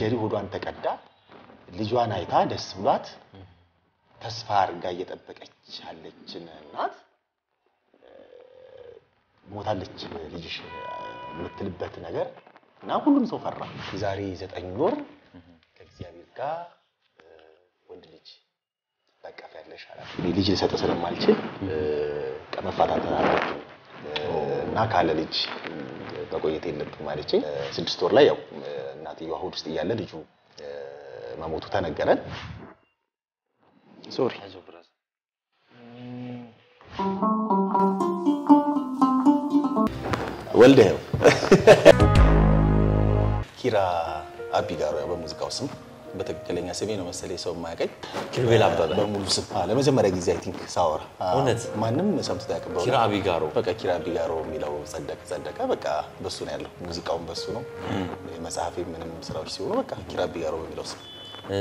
ሰርጀሪ ሆዷን ተቀዳ ልጇን አይታ ደስ ብሏት ተስፋ አድርጋ እየጠበቀች ያለችን እናት እ፣ ሞታለች ልጅሽ የምትልበት ነገር እና ሁሉም ሰው ፈራ። የዛሬ ዘጠኝ ወር ከእግዚአብሔር ጋር እ፣ ወንድ ልጅ ታቀፍ ያለሽ አላት። እኔ ልጅ ልሰጥ ስለማልችል እ፣ ከመፋታት አለብኝ እና ካለ ልጅ እ፣ መቆየት የለብም አለችኝ። እ፣ ስድስት ወር ላይ ያው እ፣ እናትየዋ ሆድ ውስጥ እያለ ልጁ እ፣ መሞቱ ተነገረን። ሶሪ ወልደው ኪራ አቢጋሮ ያው በሙዚቃው ስም በትክክለኛ ስሜ ነው መሰለኝ ሰው የማያውቀኝ ኪሩቤል አበበ። በሙሉ ስም አዎ፣ ለመጀመሪያ ጊዜ አይ ቲንክ ሳወራ አዎ፣ እውነት? ማንም ሰምቶ ያውቅበው ኪራ አቢጋሮ በቃ ኪራ አቢጋሮ የሚለው ጸደቀ ጸደቀ በቃ በሱ ነው ያለው ሙዚቃውን በሱ ነው መጽሐፌ ምንም ስራዎች ሲሆኑ በቃ ኪራ አቢጋሮ በሚለው ስም እ፣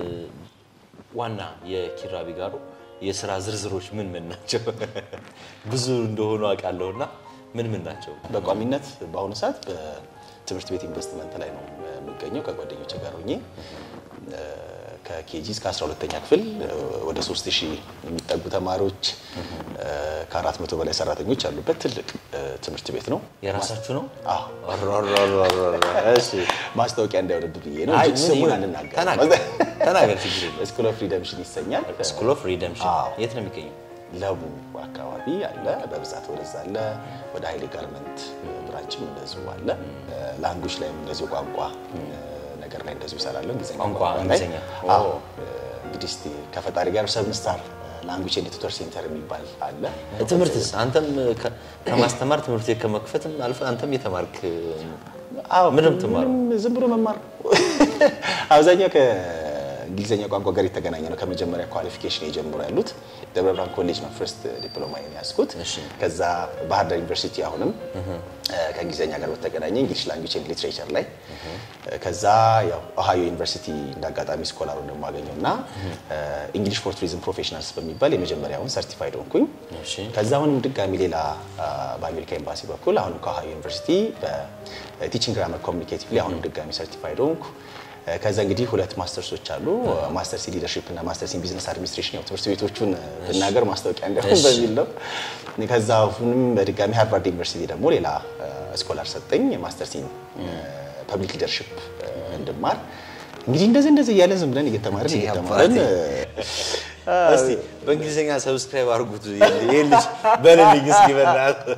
ዋና የኪራ አቢጋሮ የስራ ዝርዝሮች ምን ምን ናቸው? ብዙ እንደሆኑ አውቃለሁና ምን ምን ናቸው? በቋሚነት በአሁኑ ሰዓት በትምህርት ቤት ኢንቨስትመንት ላይ ነው የምገኘው ከጓደኞች ጋር ሆኜ እ፣ ከኬጂ እስከ 12ኛ ክፍል እ፣ ወደ 3000 የሚጠጉ ተማሪዎች እ፣ ከ400 በላይ ሰራተኞች ያሉበት ትልቅ እ፣ ትምህርት ቤት ነው። የራሳችሁ ነው? አዎ አራራራራ። እሺ ማስታወቂያ እንዳይሆንብ ብዬ ነው አይ እንጂ ምን ስሙን ይሁን? አንናገርም። ተናገር ተናገር፣ ችግር የለም። ስኩል ኦፍ ሪደምሽን ይሰኛል። ስኩል ኦፍ ሪደምሽን አዎ። የት ነው የሚገኘው? ለቡ አካባቢ አለ፣ በብዛት ወደዛ አለ። ወደ ኃይሌ ጋርመንት ብራንችም እንደዚሁ አለ። ላንጉጅ ላይም እንደዚሁ ቋንቋ ነገር ላይ እንደዚሁ ይሰራለሁ። እንግሊዝኛ ቋንቋ ላይ እንግሊዝኛ። አዎ። እንግዲህ እስኪ ከፈጣሪ ጋር ሰብን ስታር ላንጉጅ ኤንድ ቱተር ሴንተር የሚባል አለ። ትምህርትስ አንተም ከ- ከማስተማር ትምህርት ቤት ከመክፈትም አልፈ አንተም የተማርክ አዎ ምንም ትማሩ? ምንም ዝም ብሎ መማር ነው። አብዛኛው ከእንግሊዝኛ ቋንቋ ጋር የተገናኘ ነው። ከመጀመሪያ ኳሊፊኬሽን የጀምሮ ያሉት ደብረ ብርሃን ኮሌጅ ነው ፈርስት ዲፕሎማ ያዝኩት። እሺ። ከዛ ባህር ዳር ዩኒቨርሲቲ አሁንም ከእንግሊዝኛ ጋር በተገናኘ እንግሊሽ ላንጉጅ ኤንድ ሊትሬቸር ላይ ከዛ ያው ኦሃዮ ዩኒቨርሲቲ እንዳጋጣሚ ስኮላሩ ደግሞ አገኘው እና እንግሊሽ ፎር ቱሪዝም ፕሮፌሽናልስ በሚባል የመጀመሪያውን ሰርቲፋይድ ሆንኩኝ። እሺ። ከዛ አሁንም ድጋሚ ሌላ አ፣ በአሜሪካ ኤምባሲ በኩል አሁንም ከኦሃዮ ዩኒቨርሲቲ በቲቺንግ ግራመር ኮሚኒኬቲቭ ላይ አሁንም ድጋሚ ሰርቲፋይድ ሆንኩ። እ፣ ከዛ እንግዲህ ሁለት ማስተርሶች አሉ ማስተርስ ኢን ሊደርሺፕ እና ማስተርስ ኢን ቢዝነስ አድሚኒስትሬሽን። ያው ትምህርት ቤቶቹን ብናገር ማስታወቂያ እንዲሆን እሺ። በሚል ነው። ከዛ አሁንም በድጋሚ ሃርቫርድ ዩኒቨርሲቲ ደግሞ ሌላ ስኮላር ሰጠኝ ማስተርስ ኢን ፐብሊክ ሊደርሺፕ እንድማር። እንግዲህ እንደዚህ እንደዚህ እያለ ዝም ብለን እየተማርን እጅግ እየተማርን አባቴ። እስቲ በእንግሊዝኛ ሰብስክራይብ አድርጉት ይሄ ልጅ በልልኝ እስኪ በእናትህ።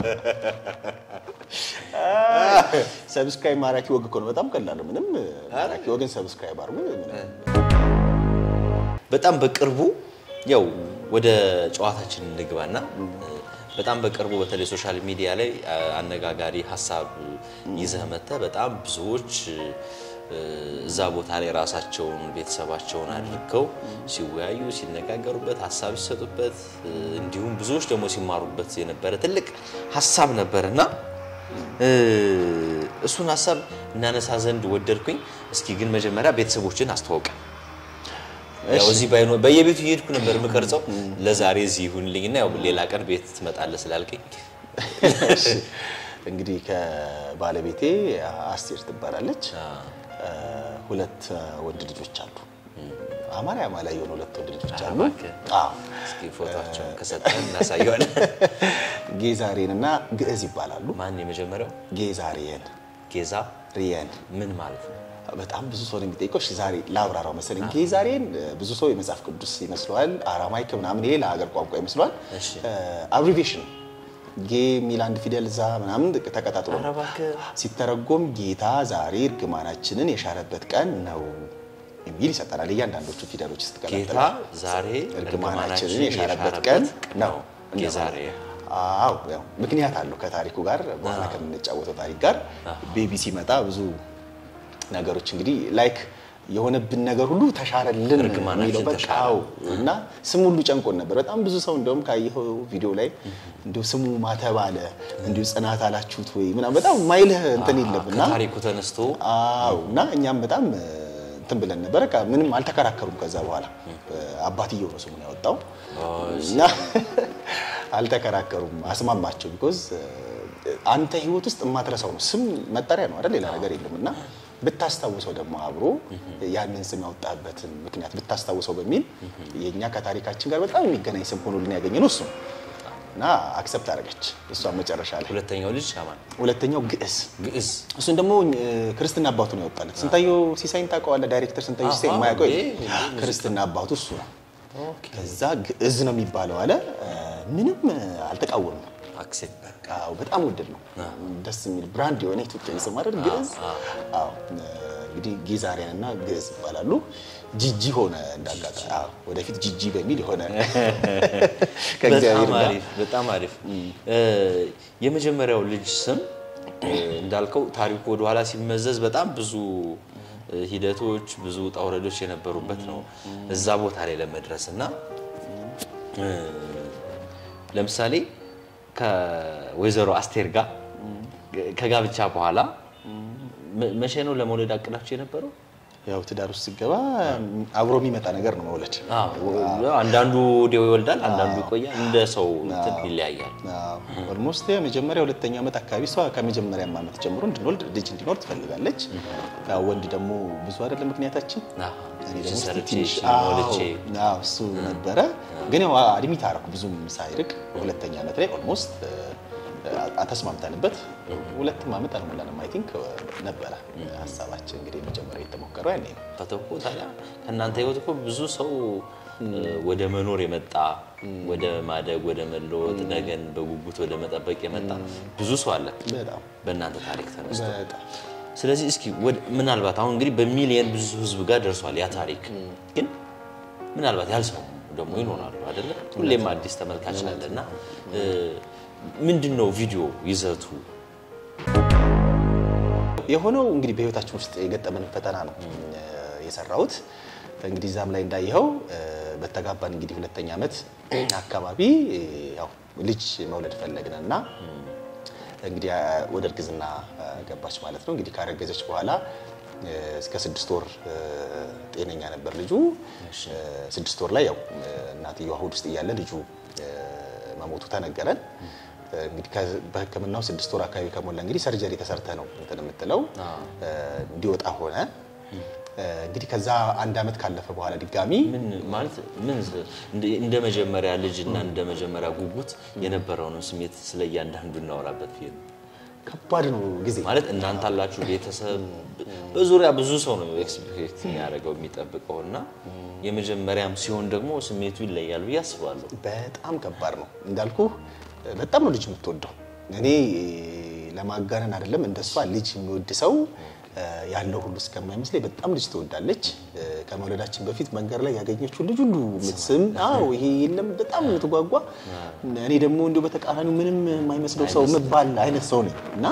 ሰብስክራይብ ማራኪ ወግ እኮ ነው። በጣም ቀላል ነው። ምንም ማራኪ ወግን ሰብስክራይብ አድርጉ። ምንም በጣም በቅርቡ ያው ወደ ጨዋታችን እንግባና በጣም በቅርቡ በተለይ ሶሻል ሚዲያ ላይ አ- አነጋጋሪ ሀሳብ ይዘህ መጥተህ በጣም ብዙዎች እ፣ እዛ ቦታ ላይ ራሳቸውን ቤተሰባቸውን አድርገው ሲወያዩ ሲነጋገሩበት ሀሳብ ሲሰጡበት እ፣ እንዲሁም ብዙዎች ደግሞ ሲማሩበት የነበረ ትልቅ ሀሳብ ነበር እና እ፣ እሱን ሀሳብ እናነሳ ዘንድ ወደድኩኝ። እስኪ ግን መጀመሪያ ቤተሰቦችን አስተዋውቀ ያው እዚህ ባይኖ በየቤቱ እየሄድኩ ነበር የምቀርጸው። ለዛሬ እዚህ ይሁንልኝና ያው ሌላ ቀን ቤት ትመጣለህ ስላልከኝ እሺ። እንግዲህ ከባለቤቴ አስቴር ትባላለች። እ፣ ሁለት ወንድ ልጆች አሉ። አማራ አማላ የሆኑ ሁለት ወንድ ልጆች አሉ። እባክህ። አዎ እስኪ ፎቶቸውን ከሰጠን እናሳየዋለን። ጌዛሬን እና ግዕዝ ይባላሉ። ማን የመጀመሪያው? ጌዛሬን ጌዛ ሪየን ምን ማለት ነው? በጣም ብዙ ሰው ነው የሚጠይቀው። እሺ ዛሬ ላብራራው መሰለኝ። ጌዛሬን ብዙ ሰው የመጽሐፍ ቅዱስ ይመስለዋል፣ አራማይክ ምናምን ይሄ ለሀገር ቋንቋ ይመስለዋል። እሺ። አብሪቬሽን ነው። ጌ የሚል አንድ ፊደል እዛ ምናምን ተቀጣጥሎ ኧረ ነው እባክህ። ሲተረጎም ጌታ ዛሬ እርግማናችንን የሻረበት ቀን ነው የሚል ይሰጠናል። እያንዳንዶቹ ፊደሎች ጌታ ስትቀላቀል ዛሬ እርግማናችንን የሻረበት ቀን ነው ጌዛሬ አዎ ያው ምክንያት አለው ከታሪኩ ጋር በኋላ ከምንጫወተው ታሪክ ጋር ቤቢ ሲመጣ ብዙ ነገሮች እንግዲህ ላይክ የሆነብን ነገር ሁሉ ተሻረልን እርግማናችን የሚለው በቃ ተሻረ። አዎ። እና ስሙ ሁሉ ጨንቆን ነበር። በጣም ብዙ ሰው እንደውም ካየኸው ቪዲዮ ላይ እንዲሁ ስሙ ማተብ አለ እንዲሁ ጽናት አላችሁት ወይ ምናምን በጣም ማይልህ እንትን የለም እና ከታሪኩ ተነስቶ አዎ እና እኛም በጣም እ፣ እንትን ብለን ነበረ። በቃ ምንም አልተከራከሩም። ከዛ በኋላ እ፣ አባትየው ነው ስሙን ያወጣው እና አልተከራከሩም፣ አስማማቸው። ቢኮዝ አንተ ህይወት ውስጥ የማትረሳው ነው ስም መጠሪያ ነው አይደል? ሌላ ነገር የለም እና ብታስታውሰው ደግሞ አብሮ ያንን ስም ያወጣበትን ምክንያት ብታስታውሰው በሚል የእኛ ከታሪካችን ጋር በጣም የሚገናኝ ስም ሆኖልን ያገኘነው እሱ ነው እና አክሰፕት አደረገች እሷን መጨረሻ ላይ። ሁለተኛው ልጅ አማን ሁለተኛው ግዕዝ ግዕዝ እሱን ደግሞ እ፣ ክርስትና አባቱ ነው ያወጣለት። ስንታየው ሲሳይን ታውቀዋለህ? ዳይሬክተር ስንታየው ሲሳይ አሃ፣ የማያውቀው እንዴ፣ የለም። እንዴ፣ ክርስትና አባቱ እሱ ነው። ከዛ ግዕዝ ነው የሚባለው አለ። እ፣ ምንም እ፣ አልተቃወምም። አክሴፕት በቃ በጣም ውድድ ነው። ደስ የሚል ብራንድ የሆነ ኢትዮጵያዊ ስም አይደል? ግዕዝ። አዎ እ፣ እንግዲህ ጌዛሪያን እና ግዕዝ ይባላሉ። ጂጂ ሆነ እንዳጋጣሚ። አዎ ወደፊት ጂጂ በሚል የሆነ ከእግዚአብሔር በጣም ጋር አሪፍ በጣም አሪፍ። እ፣ የመጀመሪያው ልጅ ስም እ፣ እንዳልከው ታሪኩ ወደኋላ ሲመዘዝ በጣም ብዙ እ፣ ሂደቶች ብዙ ውጣ ውረዶች የነበሩበት ነው እዛ ቦታ ላይ ለመድረስ እና እ፣ ለምሳሌ ከወይዘሮ አስቴር ጋር ከጋብቻ በኋላ መ- መቼ ነው ለመውለድ አቅዳችሁ የነበረው? ያው ትዳር ውስጥ ሲገባ አብሮ የሚመጣ ነገር ነው መውለድ። አንዳንዱ ወዲያው ይወልዳል፣ አንዳንዱ ይቆያል። እንደ ሰው እንትን ይለያያል። ኦልሞስት የመጀመሪያ ሁለተኛ ዓመት አካባቢ እሷ ከመጀመሪያ ዓመት ጀምሮ እንድንወልድ ልጅ እንዲኖር ትፈልጋለች። ያው ወንድ ደግሞ ብዙ አይደለም ምክንያታችን አሃ፣ እኔ ደግሞ እስኪ ሰርቼ ትንሽ ሞልቼ አዎ፣ አዎ፣ እሱ ነበረ። ግን ያው አድሚት አደረኩ ብዙም ሳይርቅ ሁለተኛ ዓመት ላይ ኦልሞስት ተስማምተንበት ሁለትም ዓመት አልሞላንም አይ ቲንክ ነበረ ሀሳባችን እንግዲህ መጀመሪያ የተሞከረው ያኔ ነው። እኮ ታዲያ ከእናንተ ህይወት እኮ ብዙ ሰው ወደ መኖር የመጣ ወደ ማደግ ወደ መለወጥ ነገን በጉጉት ወደ መጠበቅ የመጣ ብዙ ሰው አለ በጣም በእናንተ ታሪክ ተነስቶ። በጣም ስለዚህ እስኪ ወደ- ምናልባት አሁን እንግዲህ በሚሊየን ብዙ ህዝብ ጋር ደርሷል ያ ታሪክ፣ ግን ምናልባት ያልሰሙ ደግሞ ይኖራሉ አይደለ? ሁሌም አዲስ ተመልካች አለ እና ምንድን ነው ቪዲዮ ይዘቱ? የሆነው እንግዲህ በህይወታችን ውስጥ የገጠመን ፈተና ነው እ፣ የሰራሁት። እንግዲህ እዛም ላይ እንዳየኸው እ፣ በተጋባን እንግዲህ ሁለተኛ ዓመት አካባቢ እ፣ ያው ልጅ መውለድ ፈለግን እና እንግዲህ አ፣ ወደ እርግዝና አ፣ ገባች ማለት ነው። እንግዲህ ካረገዘች በኋላ እ፣ እስከ ስድስት ወር እ፣ ጤነኛ ነበር ልጁ። እ፣ ስድስት ወር ላይ ያው እ፣ እናትየዋ ሆድ ውስጥ እያለ ልጁ እ፣ መሞቱ ተነገረን። እ፣ እንግዲህ ከ- በሕክምናው ስድስት ወር አካባቢ ከሞላ እንግዲህ ሰርጀሪ ተሰርተ ነው እንትን የምትለው እ፣ እንዲወጣ ሆነ። እ፣ እንግዲህ ከዛ አንድ ዓመት ካለፈ በኋላ ድጋሚ ምን ማለት ምን እንደ- እንደ መጀመሪያ ልጅ እና እንደ መጀመሪያ ጉጉት የነበረውን ስሜት ስለ እያንዳንዱ እናወራበት ፊልም ከባድ ነው ጊዜ ማለት እናንተ አላችሁ ቤተሰብ በዙሪያ ብዙ ሰው ነው ኤክስፔክት የሚያደርገው የሚጠብቀው እና የመጀመሪያም ሲሆን ደግሞ ስሜቱ ይለያል ብዬ አስባለሁ። በጣም ከባድ ነው እንዳልኩ በጣም ነው ልጅ የምትወደው እኔ ለማጋነን አይደለም እንደሷ ልጅ የሚወድ ሰው እ፣ ያለው ሁሉ እስከማይመስለኝ በጣም ልጅ ትወዳለች እ፣ ከመውለዳችን በፊት መንገድ ላይ ያገኘችው ልጅ ሁሉ የምትስም አዎ ይሄ የለም በጣም የምትጓጓ እኔ ደግሞ እንዲሁ በተቃራኒው ምንም የማይመስለው ሰው የምባል አይነት ሰው ነኝ እና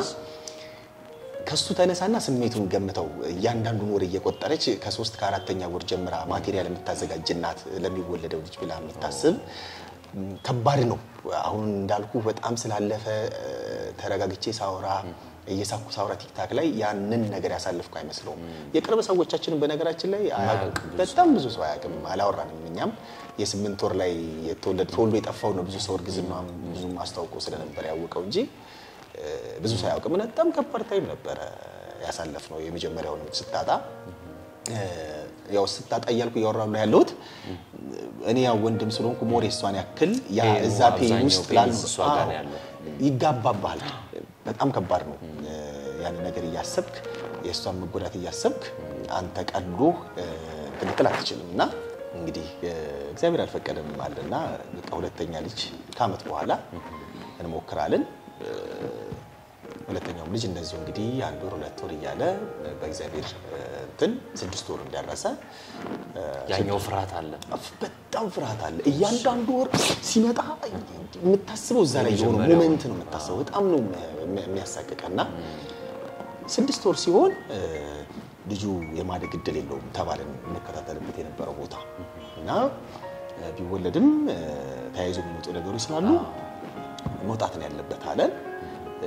ከሱ ተነሳና ስሜቱን ገምተው እያንዳንዱን ወር እየቆጠረች ከሶስት ከአራተኛ ወር ጀምራ ማቴሪያል የምታዘጋጅ እናት ለሚወለደው ልጅ ብላ የምታስብ ም፣ ከባድ ነው። አሁን እንዳልኩ በጣም ስላለፈ እ፣ ተረጋግቼ ሳውራ እየሳኩ ሳውራ ቲክታክ ላይ ያንን ነገር ያሳልፍኩ አይመስለውም። የቅርብ ሰዎቻችንን በነገራችን ላይ አያውቁም። በጣም ብዙ ሰው አያውቅም። አላወራንም። እኛም የስምንት ወር ላይ የተወለደ ተወልዶ የጠፋው ነው ብዙ ሰው እርግዝና ብዙም አስታውቆ ስለነበር ያወቀው እንጂ እ፣ ብዙ ሰው አያውቅም። እና በጣም ከባድ ታይም ነበረ ያሳለፍ ነው። የመጀመሪያውን ስታጣ እ፣ ያው ስታጣ እያልኩ እያወራሁ ነው ያለሁት። እኔ ያው ወንድም ስለሆንኩ ሞር የሷን ያክል ያ ፔኑ እዛ ፔን አብዛኛው ውስጥ ፔን ላሉ እሷ ጋር ነው አዎ፣ ያለው። ይጋባባል። በጣም ከባድ ነው። ያን ነገር እያሰብክ የእሷን መጎዳት እያሰብክ አንተ ቀሎ እንትን ልትል አትችልም። እና እንግዲህ እ፣ እግዚአብሔር አልፈቀደም አለና በቃ ሁለተኛ ልጅ ከዓመት በኋላ እንሞክራለን። እ፣ ሁለተኛውም ልጅ እንደዚሁ እንግዲህ አንድ ወር ሁለት ወር እያለ በእግዚአብሔር እ፣ እንትን ስድስት ወር እንደረሰ እ፣ ያኛው ፍርሃት አለ። በጣም ፍርሃት አለ። እያንዳንዱ ወር ሲመጣ የምታስበው እዛ ላይ የሆነ የመጀመሪያው። ሞመንት ነው የምታስበው። በጣም ነው የሚያ- የሚያሳቅቀና ስድስት ወር ሲሆን እ፣ ልጁ የማደግ እድል የለውም ተባለን የምንከታተልበት የነበረው ቦታ እና እ፣ ቢወለድም እ፣ ተያይዞ የሚመጡ ነገሮች ስላሉ መውጣት ነው ያለበት አለን። እ፣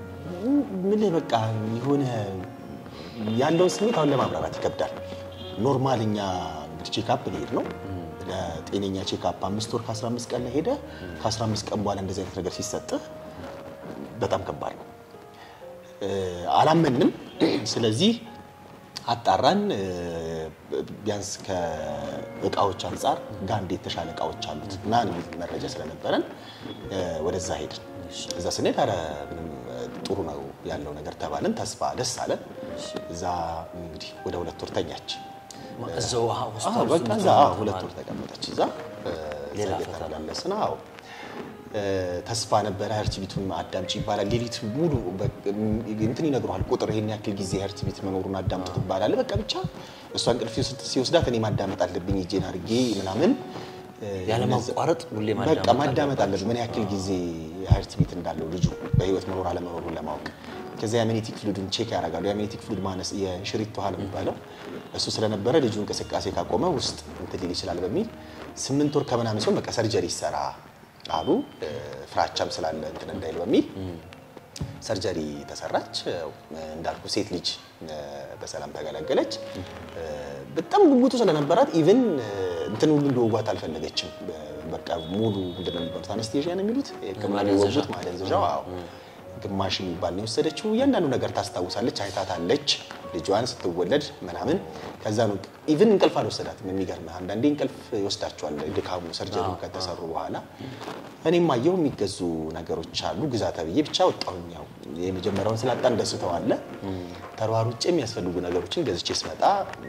ምን በቃ የሆነ ያለውን ስሜት አሁን ለማብራራት ይከብዳል። ኖርማል እኛ እንግዲህ ቼክአፕ ሊሄድ ነው ጤነኛ ቼክአፕ አምስት ወር ከ15 ቀን ላይ ሄደ ከ15 ቀን በኋላ እንደዚህ አይነት ነገር ሲሰጥህ በጣም ከባድ ነው። እ፣ አላመንም። ስለዚህ አጣራን። እ፣ ቢያንስ ከእቃዎች አንጻር ጋንድ የተሻለ እቃዎች አሉት እና የሚል መረጃ ስለነበረን እ፣ ወደዛ ሄድን። እዛ ስንሄድ ኧረ ምንም እ፣ ጥሩ ነው ያለው ነገር ተባልን። ተስፋ ደስ አለን። እዛ እንግዲህ ወደ ሁለት ወር ተኛች። እዛው አዎ ሆስፒታል በቃ ውስጥ እዛ የምትኖር አዎ፣ ሁለት ተማሪ። ወር ተቀመጠች እዛ እ፣ ሌላ እዛ ፈተና። እየተመላለስን አዎ እ፣ ተስፋ ነበረ። ሄርት ቢቱን አዳምጪ ይባላል። ሌሊት ሙሉ በ- እንትን ይነግረዋል ቁጥር ይሄን ያክል ጊዜ ሄርት ቢት መኖሩን አዳምጡት ይባላል። በቃ ብቻ እሷ እንቅልፍ ሲወስድ- ሲወስዳት እኔ ማዳመጥ አለብኝ እጄን አድርጌ ምናምን እ፣ ያለማቋረጥ ሁሌ በቃ ማዳመጥ ማዳመጥ አለብን። ምን ያክል ጊዜ ሄርት ቢት እንዳለው ልጁ በህይወት መኖር አለመኖሩን ለማወቅ ከዚያ የአሜኒቲክ ፍሉድን ቼክ ያደርጋሉ። የአሜኒቲክ ፍሉድ ማነስ የሽሪት ውሃ ነው የሚባለው እሱ ስለነበረ ልጁ እንቅስቃሴ ካቆመ ውስጥ እንትን ሊል ይችላል በሚል ስምንት ወር ከምናምን ሲሆን በቃ ሰርጀሪ ይሰራ አሉ። እ፣ ፍራቻም ስላለ እንትን እንዳይል በሚል ሰርጀሪ ተሰራች። ያው እንዳልኩ ሴት ልጅ እ፣ በሰላም ተገላገለች። እ፣ በጣም ጉጉቱ ስለነበራት ኢቭን እንትን ሁሉ እንደወጓት አልፈለገችም። በ- በቃ ሙሉ ምንድን ነው የሚባሉት አነስቴዥያ ነው የሚሉት የህክምና ማደንዘዣ። የሚወጉት ማደንዘዣው። አዎ ግማሽ የሚባል ነው የወሰደችው። እያንዳንዱ ነገር ታስታውሳለች፣ አይታታለች ልጇን ስትወለድ ምናምን። ከዛ ነው ኢቭን እንቅልፍ አልወሰዳትም። የሚገርምህ አንዳንዴ እንቅልፍ ይወስዳቸዋል ድካሙ ሰርጀሪ ከተሰሩ በኋላ። እኔም አየሁ የሚገዙ ነገሮች አሉ ግዛ ተብዬ ብቻ ወጣሁኝ። ያው የመጀመሪያውን ስላጣን ደስተው አለ ተሯሩጬ የሚያስፈልጉ ነገሮችን ገዝቼ ስመጣ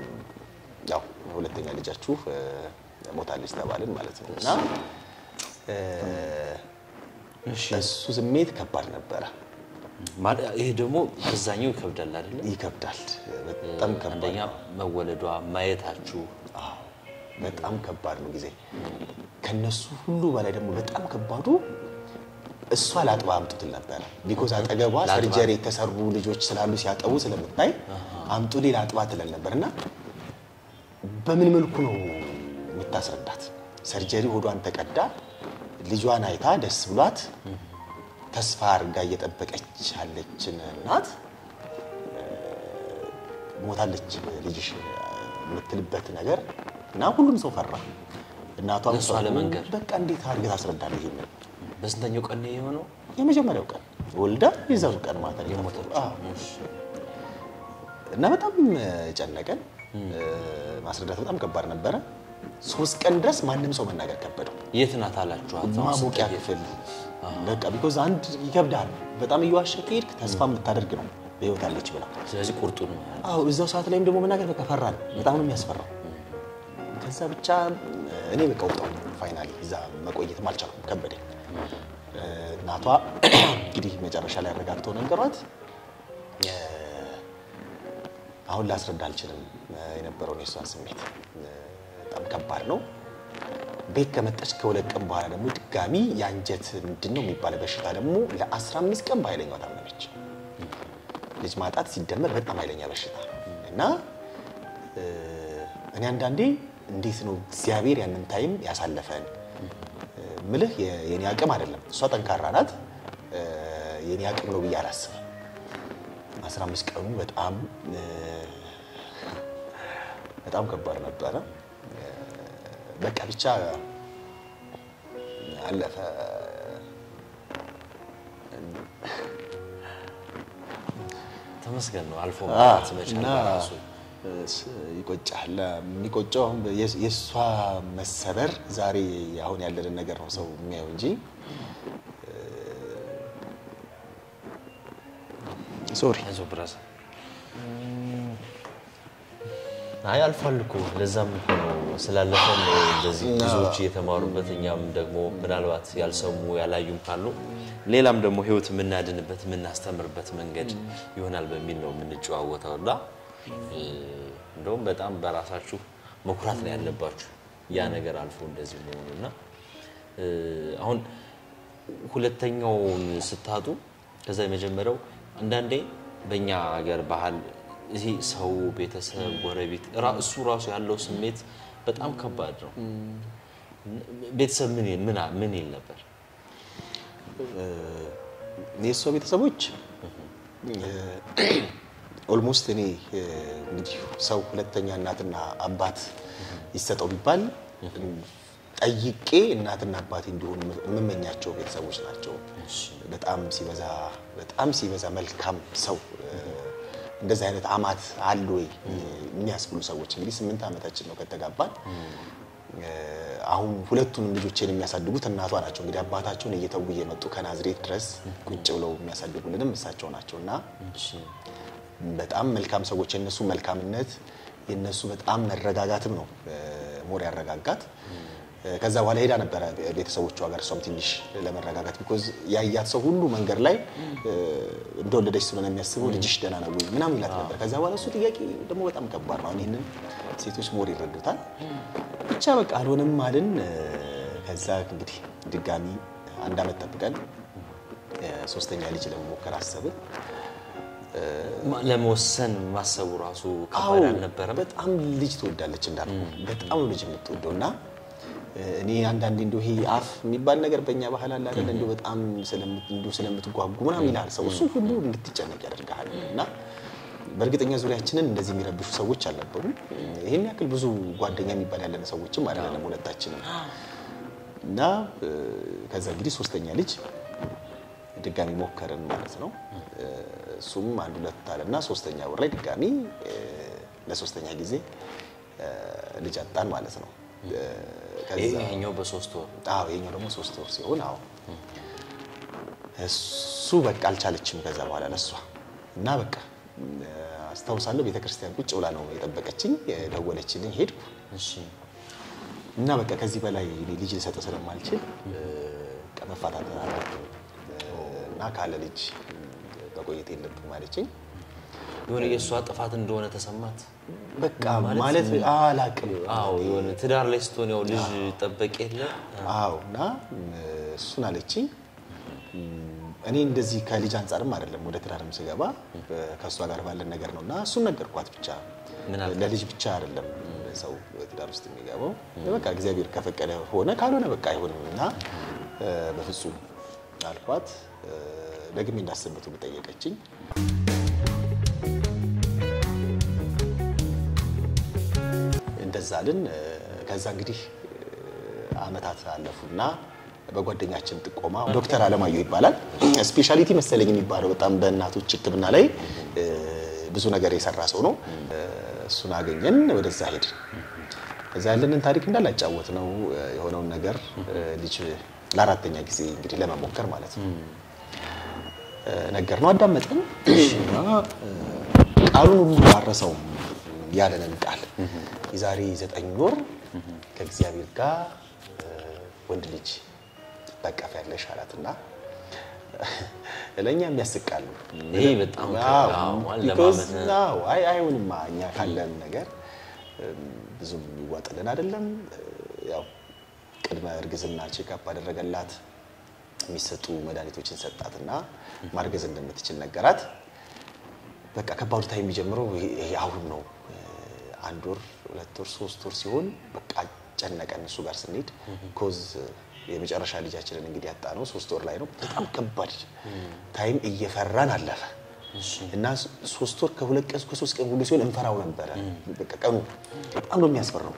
ያው ሁለተኛ ልጃችሁ እ፣ ሞታለች ተባልን ማለት ነው እና እ፣ እሺ እሱ ስሜት ከባድ ነበረ። ማለት ይሄ ደግሞ ከዛኛው ይከብዳል አይደለ? ይከብዳል። በጣም ከባድ አንደኛ ነው። መወለዷ ማየታችሁ አዎ፣ በጣም ከባድ ነው ጊዜ። ከነሱ ሁሉ በላይ ደግሞ በጣም ከባዱ እሷ ላጥባ አምጡትል ነበረ። ቢኮዝ አጠገቧ ላጥባ። ሰርጀሪ የተሰሩ ልጆች ስላሉ ሲያጠቡ ስለምታይ አምጡ ሌላ አጥባ ትለን ነበር እና በምን መልኩ ነው የምታስረዳት? ሰርጀሪ ሆዷን ተቀዳ ልጇን አይታ ደስ ብሏት ተስፋ አድርጋ እየጠበቀች ያለችን እናት ሞታለች ልጅሽ የምትልበት ነገር እና ሁሉም ሰው ፈራ። እናቷም ለእሷ ፈሩ። ለመንገር። በቃ እንዴት አድርገህ ታስረዳለህ? ይሄንን በስንተኛው ቀን ነው የሆነው? የመጀመሪያው ቀን ወልዳ የዛኑ ቀን ማታ ነው የሞተችው። አዎ። እና በጣም ጨነቀን። ማስረዳት በጣም ከባድ ነበረ። ሶስት ቀን ድረስ ማንም ሰው መናገር ከበደው። የት ናት አላችኋት? አሁን ማሞቂያ ስትሄድ? ክፍል በቃ ቢኮዝ አንድ ይከብዳል። በጣም እየዋሸ ከሄድክ ተስፋ የምታደርግ ነው በህይወት አለች ብላ ስለዚህ ቁርጡን አዎ እዛው ሰዓት ላይም ደግሞ መናገር በቃ ፈራን። በጣም ነው የሚያስፈራው። ከዛ ብቻ እኔ በቃ ወጣሁ። ፋይናሊ እዛ መቆየትም አልቻልኩም፣ ከበደኝ። እናቷ እንግዲህ መጨረሻ ላይ አረጋግተው ነገሯት። እ፣ አሁን ላስረዳ አልችልም እ፣ የነበረውን የእሷን ስሜት እ፣ በጣም ከባድ ነው። ቤት ከመጣች ከሁለት ቀን በኋላ ደግሞ ድጋሚ የአንጀት ምንድን ነው የሚባለው በሽታ ደግሞ ለ15 ቀን በኃይለኛው ታመመች። ልጅ ማጣት ሲደመር በጣም ኃይለኛ በሽታ እና እ፣ እኔ አንዳንዴ እንዴት ነው እግዚአብሔር ያንን ታይም ያሳለፈን እ፣ ምልህ የ- የኔ አቅም አይደለም። እሷ ጠንካራ ናት። እ፣ የኔ አቅም ነው ብዬ አላስብም። 15 ቀኑ በጣም እ፣ በጣም ከባድ ነበረ። እ፣ በቃ ብቻ አለፈ። ተመስገን ነው አልፎ አ፣ መምጣት መቻል እና በራሱ ስ- ይቆጫል። የሚቆጨው አሁን የስ- የእሷ መሰበር ዛሬ አሁን ያለንን ነገር ነው ሰው የሚያየው እንጂ ሶሪ አይዞህ ብራዘር። አይ አልፏል እኮ ለዛም እኮ ነው ስላለፈን ነው እንደዚህ ብዙዎች እየተማሩበት እኛም ደግሞ ምናልባት ያልሰሙ ያላዩም ካሉ ሌላም ደግሞ ህይወት የምናድንበት የምናስተምርበት መንገድ ይሆናል በሚል ነው የምንጨዋወተው እና እ፣ እንደውም በጣም በራሳችሁ መኩራት ነው ያለባችሁ ያ ነገር አልፎ እንደዚህ መሆኑ እና እ፣ አሁን ሁለተኛውን ስታጡ ከዛ የመጀመሪያው አንዳንዴ በእኛ ሀገር ባህል ይሄ ሰው፣ ቤተሰብ፣ ጎረቤት ራ- እሱ ራሱ ያለው ስሜት በጣም ከባድ ነው። ቤተሰብ ምን ይል- ምን አ- ምን ይል ነበር? የእሷ ቤተሰቦች ኦልሞስት እኔ እ፣ እንግዲህ ሰው ሁለተኛ እናትና አባት ይሰጠው ቢባል ጠይቄ እናትና አባቴ እንዲሆኑ የምመኛቸው ቤተሰቦች ናቸው። በጣም ሲበዛ በጣም ሲበዛ መልካም ሰው እ፣ እንደዚህ አይነት አማት አሉ ወይ የሚያስብሉ ሰዎች እንግዲህ ስምንት ዓመታችን ነው ከተጋባን። አሁን ሁለቱንም ልጆችን የሚያሳድጉት እናቷ ናቸው። እንግዲህ አባታቸውን እየተዉ እየመጡ ከናዝሬት ድረስ ቁጭ ብለው የሚያሳድጉልንም እሳቸው ናቸው እና በጣም መልካም ሰዎች የነሱ መልካምነት የነሱ በጣም መረጋጋትም ነው ሞር ያረጋጋት። ከዛ በኋላ ሄዳ ነበረ ቤተሰቦቿ ጋር እሷም ትንሽ ለመረጋጋት ቢኮዝ ያያት ሰው ሁሉ መንገድ ላይ እንደወለደች ስለሆነ የሚያስበው ልጅሽ ደህና ነው ወይ ምናምን ይላት ነበር። ከዛ በኋላ እሱ ጥያቄ ደግሞ በጣም ከባድ ነው። አሁን ይህንን ሴቶች ሞር ይረዱታል። ብቻ በቃ አልሆንም አልን። ከዛ እንግዲህ ድጋሚ አንድ አመት ጠብቀን ሶስተኛ ልጅ ለመሞከር አሰብን። ለመወሰን ማሰቡ ራሱ አዎ ከባድ አልነበረም? በጣም ልጅ ትወዳለች እንዳልኩ በጣም ነው ልጅ የምትወደው እና እኔ አንዳንዴ እንደው ይሄ አፍ የሚባል ነገር በእኛ ባህል አለ አይደል እንደው በጣም ስለምት እንደው ስለምትጓጉ ምናምን ይልሃል ሰው እሱ ሁሉ እንድትጨነቅ ያደርግሃል እና በእርግጠኛ ዙሪያችንን እንደዚህ የሚረብሹ ሰዎች አልነበሩም ይሄን ያክል ብዙ ጓደኛ የሚባል ያለን ሰዎችም አይደለም ሁለታችንም እና እ፣ ከዛ እንግዲህ ሶስተኛ ልጅ ድጋሚ ሞከርን ማለት ነው እ፣ እሱም አንድ ሁለት አለና ሶስተኛ ወር ላይ ድጋሚ እ፣ ለሶስተኛ ጊዜ እ፣ ልጅ አጣን ማለት ነው እ፣ ከዛ ይሄኛው በሶስት ወር አዎ የኛው ደግሞ ሶስት ወር ሲሆን አዎ እሱ በቃ አልቻለችም ከዛ በኋላ ለሷ እና በቃ እ፣ አስታውሳለሁ ቤተክርስቲያን ቁጭ ብላ ነው የጠበቀችኝ የደወለችልኝ ሄድኩ እሺ እና በቃ ከዚህ በላይ እኔ ልጅ ልሰጥ ስለማልችል እ፣ በቃ መፋታት አለብን እ፣ እና ካለ ልጅ መቆየት የለብም ማለችኝ የሆነ የእሷ ጥፋት እንደሆነ ተሰማት። በቃ ማለት አላቅም አዎ የሆነ ትዳር ላይ ስትሆን ያው ልጅ ጠበቅ የለ አዎ እና እ፣ እሱን አለችኝ እኔ እንደዚህ ከልጅ አንጻርም አይደለም ወደ ትዳርም ስገባ እ፣ ከእሷ ጋር ባለን ነገር ነው እና እሱን ነገርኳት ብቻ ምን አልካት? ለልጅ ብቻ አይደለም ሰው ትዳር ውስጥ የሚገባው በቃ እግዚአብሔር ከፈቀደ ሆነ ካልሆነ በቃ አይሆንም እና እ፣ በፍጹም አልኳት እ፣ ደግሜ እንዳስብበት ሁሉ ጠየቀችኝ እንደዛ አልን እ፣ ከዛ እንግዲህ እ፣ አመታት አለፉና በጓደኛችን ጥቆማ ዶክተር አለማየሁ ይባላል ስፔሻሊቲ መሰለኝ የሚባለው በጣም በእናቶች ሕክምና ላይ እ፣ ብዙ ነገር የሰራ ሰው ነው። እ፣ እሱን አገኘን፣ ወደዛ ሄድን። እዛ ያለንን ታሪክ እንዳላጫወት ነው እ፣ የሆነውን ነገር እ፣ ልጅ ለአራተኛ ጊዜ እንግዲህ ለመሞከር ማለት ነው ነገር ነው። አዳመጠን እና እ፣ ቃሉን ሁሉ አረሰውም ያለንን ቃል የዛሬ ዘጠኝ ወር ከእግዚአብሔር ጋር እ፣ ወንድ ልጅ በቀፍ ያለሽ አላትና ለእኛ የሚያስቃሉ። ይሄ በጣም አዎ፣ አዎ፣ because አለማመን። አዎ፣ አይ አይሆንማ እኛ ካለን ነገር እም፣ ብዙም ይዋጥልን አይደለም። ያው ቅድመ እርግዝና ቼክአፕ አደረገላት የሚሰጡ መድኃኒቶችን ሰጣትና ማርገዝ እንደምትችል ነገራት። በቃ ከባዱ ታይም የሚጀምረው ይሄ- ይሄ አሁን ነው። አንድ ወር፣ ሁለት ወር፣ ሶስት ወር ሲሆን በቃ ጨነቀን እሱ ጋር ስንሄድ ኮዝ የመጨረሻ ልጃችንን እንግዲህ ያጣ ነው ሶስት ወር ላይ ነው። በጣም ከባድ ታይም እየፈራን አለፈ እና ስ- ሶስት ወር ከሁለት ቀን ከሶስት ቀን ሁሉ ሲሆን እንፈራው ነበረ። በቃ ቀኑ በጣም ነው የሚያስፈራው።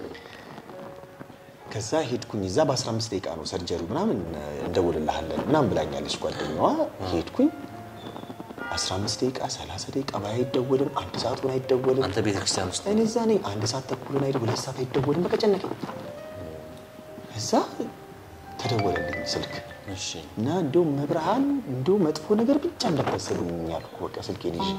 ከዛ ሄድኩኝ እዛ በ15 ደቂቃ ነው ሰርጀሪ ምናምን እንደውልልሃለን ምናምን ብላኛለች ጓደኛዋ። ሄድኩኝ 15 ደቂቃ 30 ደቂቃ ባይ አይደወልም፣ አንድ ሰዓት ሆነ አይደወልም። አንተ ቤተክርስቲያን ውስጥ እኔ እዛ ነኝ። አንድ ሰዓት ተኩል ሆነ አይደል፣ ሁለት ሰዓት አይደወልም። በቃ ጨነቀኝ። እዛ ተደወለልኝ ስልክ እሺ እና እንደው መብርሃን እንደው መጥፎ ነገር ብቻ እንዳታሰቡኝ ያልኩ በቃ ስልኬን ይዤ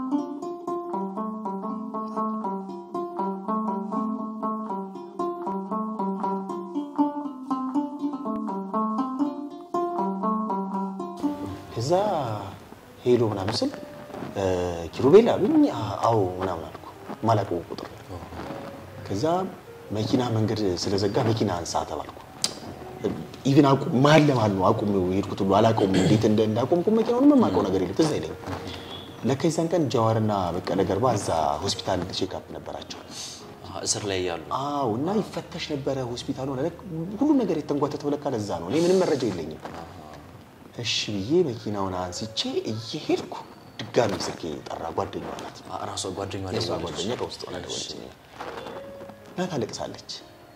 ከዛ ሄሎ ምናምን ስል እ፣ ኪሩቤል አሉኝ። አ- አዎ ምናምን አልኩ። ማላውቀው ቁጥር ነው። ከዛ መኪና መንገድ ስለዘጋ መኪና አንሳ ተባልኩ። ኢቭን አቁም መሀል ለመሀል ነው አቁም የሄድኩት ሁሉ አላውቀውም። እንዴት እንደ እንዳቆምኩ መኪናውንም የማውቀው ነገር የለም ትዝ አይለኝም። ለካ የዛን ቀን ጀዋርና በቀለ ገርባ እዛ ሆስፒታል ቼክአፕ ነበራቸው። አሀ፣ እስር ላይ ያሉ አዎ እና ይፈተሽ ነበረ ሆስፒታሉ ሆነ ሁሉም ነገር የተንጓተተው ለካ ለዛ ነው። እኔ ምንም መረጃ የለኝም። እሺ ብዬ መኪናውን አንስቼ እየሄድኩ ድጋሚ ስልኬ ጠራ። ጓደኛዋ ናት። ራሷ ጓደኛ የእሷ ጓደኛ ከውስጥ ሆና ደወለችኝ እና ታለቅሳለች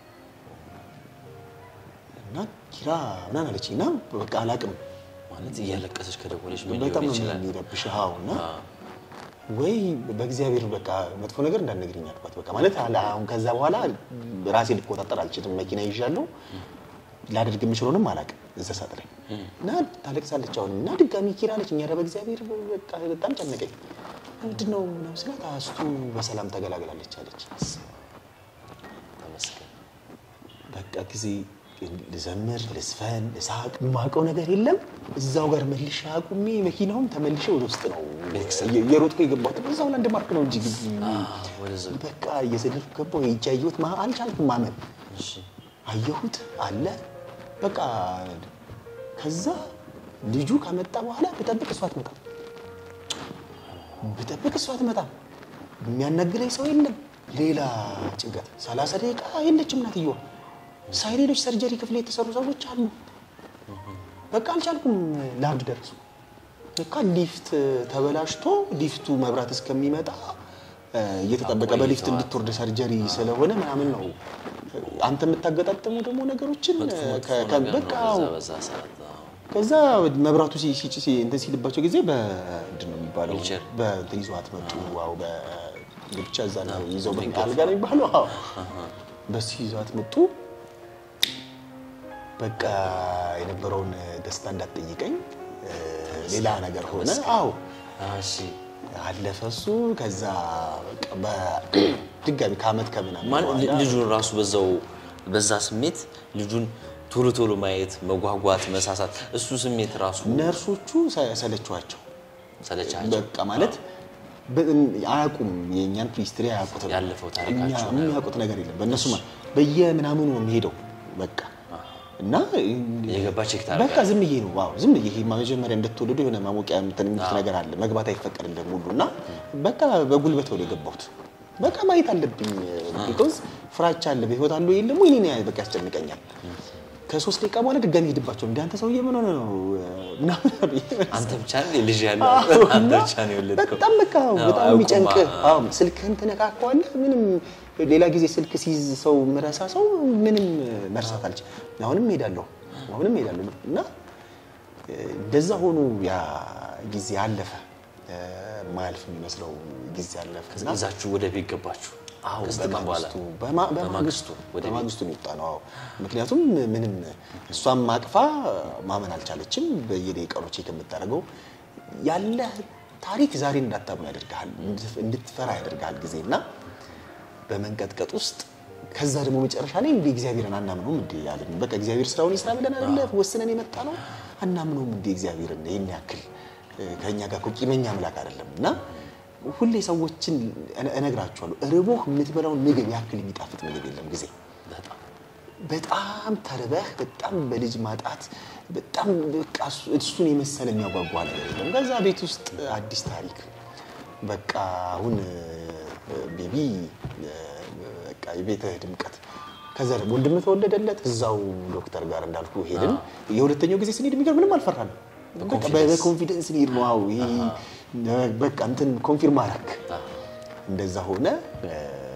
እና ኪራ ምናምን አለችኝ እና በቃ አላቅም ማለት እያለቀሰች ከደወለች ምን በጣም ሊሆን ነው ይችላል? የሚረብሽ። አዎ እና ወይ በእግዚአብሔር በቃ መጥፎ ነገር እንዳትነግሪኝ አልኳት። በቃ ማለት አለ አሁን ከዛ በኋላ ራሴ ልቆጣጠር አልችልም። መኪና ይዣለሁ ላደርግ የምችለውንም አላውቅም። እዛ ሰዓት ላይ እና ታለቅሳለች አሁንም እና ድጋሚ ኪራ አለች። እኛ ኧረ በእግዚአብሔር በቃ በጣም ጨነቀኝ። ምንድን ነው ምናምን ስላት አስቱ በሰላም ተገላግላለች አለች። ተመስገን። በቃ ጊዜ ልዘምር፣ ልስፈን፣ ልሳቅ የማውቀው ነገር የለም። እዛው ጋር መልሼ አቁሜ መኪናውም ተመልሼ ወደ ውስጥ ነው የሮጥኩ የገባሁት። እዛው ላንድ ማርክ ነው እንጂ ግቢ ወደዛ በቃ እየዘለልኩ ገባሁ። ሄጄ አየሁት። ማ- አልቻልኩም ማመን። እሺ አየሁት አለ በቃ ከዛ ልጁ ከመጣ በኋላ ብጠብቅ እሷ አትመጣም፣ ብጠብቅ እሷ አትመጣም። የሚያናግረኝ ሰው የለም። ሌላ ጭንቀት። ሰላሳ ደቂቃ የለችም እናትየዋ። ሳይሌሎች ሰርጀሪ ክፍል የተሰሩ ሰዎች አሉ። በቃ አልቻልኩም። ለአብድ ደረሱ። በቃ ሊፍት ተበላሽቶ ሊፍቱ መብራት እስከሚመጣ እ፣ እየተጠበቀ በሊፍት እንድትወርድ ሰርጀሪ ስለሆነ ምናምን ነው። አንተ የምታገጣጥሙ ደግሞ ነገሮችን መጥፎ መጥፎ ከ- ከ- ነገር በቃ ነው አዎ። በዛ በዛ ሰዓት አዎ። ከዛ መብራቱ ሲ- ሲ- ሲ- እንትን ሲልባቸው ጊዜ በምንድን ነው የሚባለው ዊልቸር። በእንትን ይዘዋት መጡ። ዋው ብቻ እዛ ነው ይዘው አልጋ ነው የሚባለው። አዎ በሱ ይዘዋት መጡ። በቃ የነበረውን ደስታ እንዳትጠይቀኝ እ፣ ሌላ ነገር ሆነ። አዎ እሺ አለፈ እሱ። ከዛ በቃ በድጋሚ ከአመት ከምናምን ማለት በኋላ ልጁን ራሱ በዛው በዛ ስሜት ልጁን ቶሎ ቶሎ ማየት መጓጓት፣ መሳሳት እሱ ስሜት ራሱ ነርሶቹ ሰ- ሰለችኋቸው። ሰለቻቸው። በቃ ማለት በ- አያውቁም፣ የእኛን ሂስትሪ አያውቁትም። ያለፈው እኛ ታሪካቸውን የሚያውቁት ነገር የለም። በእነሱ ማ- በየምናምኑ ነው የሚሄደው በቃ እና የገባ ቼክ በቃ ታደርጋለህ። ዝም ብዬ ነው ዋው ዝም ብዬ ይሄ መጀመሪያ እንደተወለዱ የሆነ ማሞቂያ እንትን የሚሉት ነገር አለ መግባት አይፈቀድልም ሁሉ እና በቃ በጉልበት ወደ የገባሁት በቃ ማየት አለብኝ ቢኮዝ ፍራቻ አለ በህይወት አለ የለም ወይ እኔ በቃ ያስጨንቀኛል ከሶስት ደቂቃ በኋላ ድጋሚ ሄድባቸው እንደ አንተ ሰውዬ ምን ሆነ ነው ምናምን አሉኝ። አንተ ብቻ ነህ ልጅ ያለው አዎ፣ አንተ እና ብቻ ነው የወለድከው። በጣም በቃ አዎ፣ በጣም አያውቁም። የሚጨንቅህ አዎ። አዎ ስልክህን ትነካከዋለህ ምንም ሌላ ጊዜ ስልክ ሲይዝ ሰው ምረሳ ሰው ምንም መርሳት አልችል አሁንም ሄዳለሁ አሁንም ሄዳለሁ እና እ፣ እንደዛ ሆኖ ያ ጊዜ አለፈ እ፣ ማያልፍ የሚመስለው ጊዜ አለፈ እና ይዛችሁ ወደ ቤት ገባችሁ። አዎ ከስንት ቀን በኋላ በማግስቱ በማ- በማግስቱ ወደ ቤት በማግስቱ ነው የወጣ ነው። አዎ ምክንያቱም ምንም እሷም አቅፋ ማመን አልቻለችም። በየደቂቃው ቼክ የምታደርገው ያለ ታሪክ ዛሬ እንዳታምኑ ያደርግሃል፣ እንድትፈራ ያደርግሃል ጊዜ እና በመንቀጥቀጥ ውስጥ ከዛ ደግሞ መጨረሻ ላይ እንደ እግዚአብሔርን አናምነውም እንዴ ያለን በቃ እግዚአብሔር ስራውን ይስራ ብለን አይደለ ወስነን የመጣ ነው። አናምነውም እንዴ እግዚአብሔርን ይህን ያክል እ፣ ከእኛ ጋር እኮ ቂመኛ አምላክ አይደለም እና ሁሌ ሰዎችን እነ- እነግራቸዋለሁ ርቦህ የምትበላውን ምግብ ያክል የሚጣፍጥ ምግብ የለም ጊዜ በጣም በጣም ተርበህ በጣም በልጅ ማጣት በጣም በቃ እሱ- እሱን የመሰለ የሚያጓጓ ነገር የለም። ከዛ ቤት ውስጥ አዲስ ታሪክ በቃ አሁን እ፣ ቤቢ እ፣ በቃ የቤትህ ድምቀት። ከዛ ደግሞ ወንድም ተወለደለት እዛው ዶክተር ጋር እንዳልኩ ሄድን። የሁለተኛው ጊዜ ስንሄድ የሚገርም ምንም አልፈራንም። በቃ በኮንፊደንስ እንሄድ ነው። አዎ ይሄ በቃ እንትን ኮንፊርም አደረግ እንደዛ ሆነ። እ፣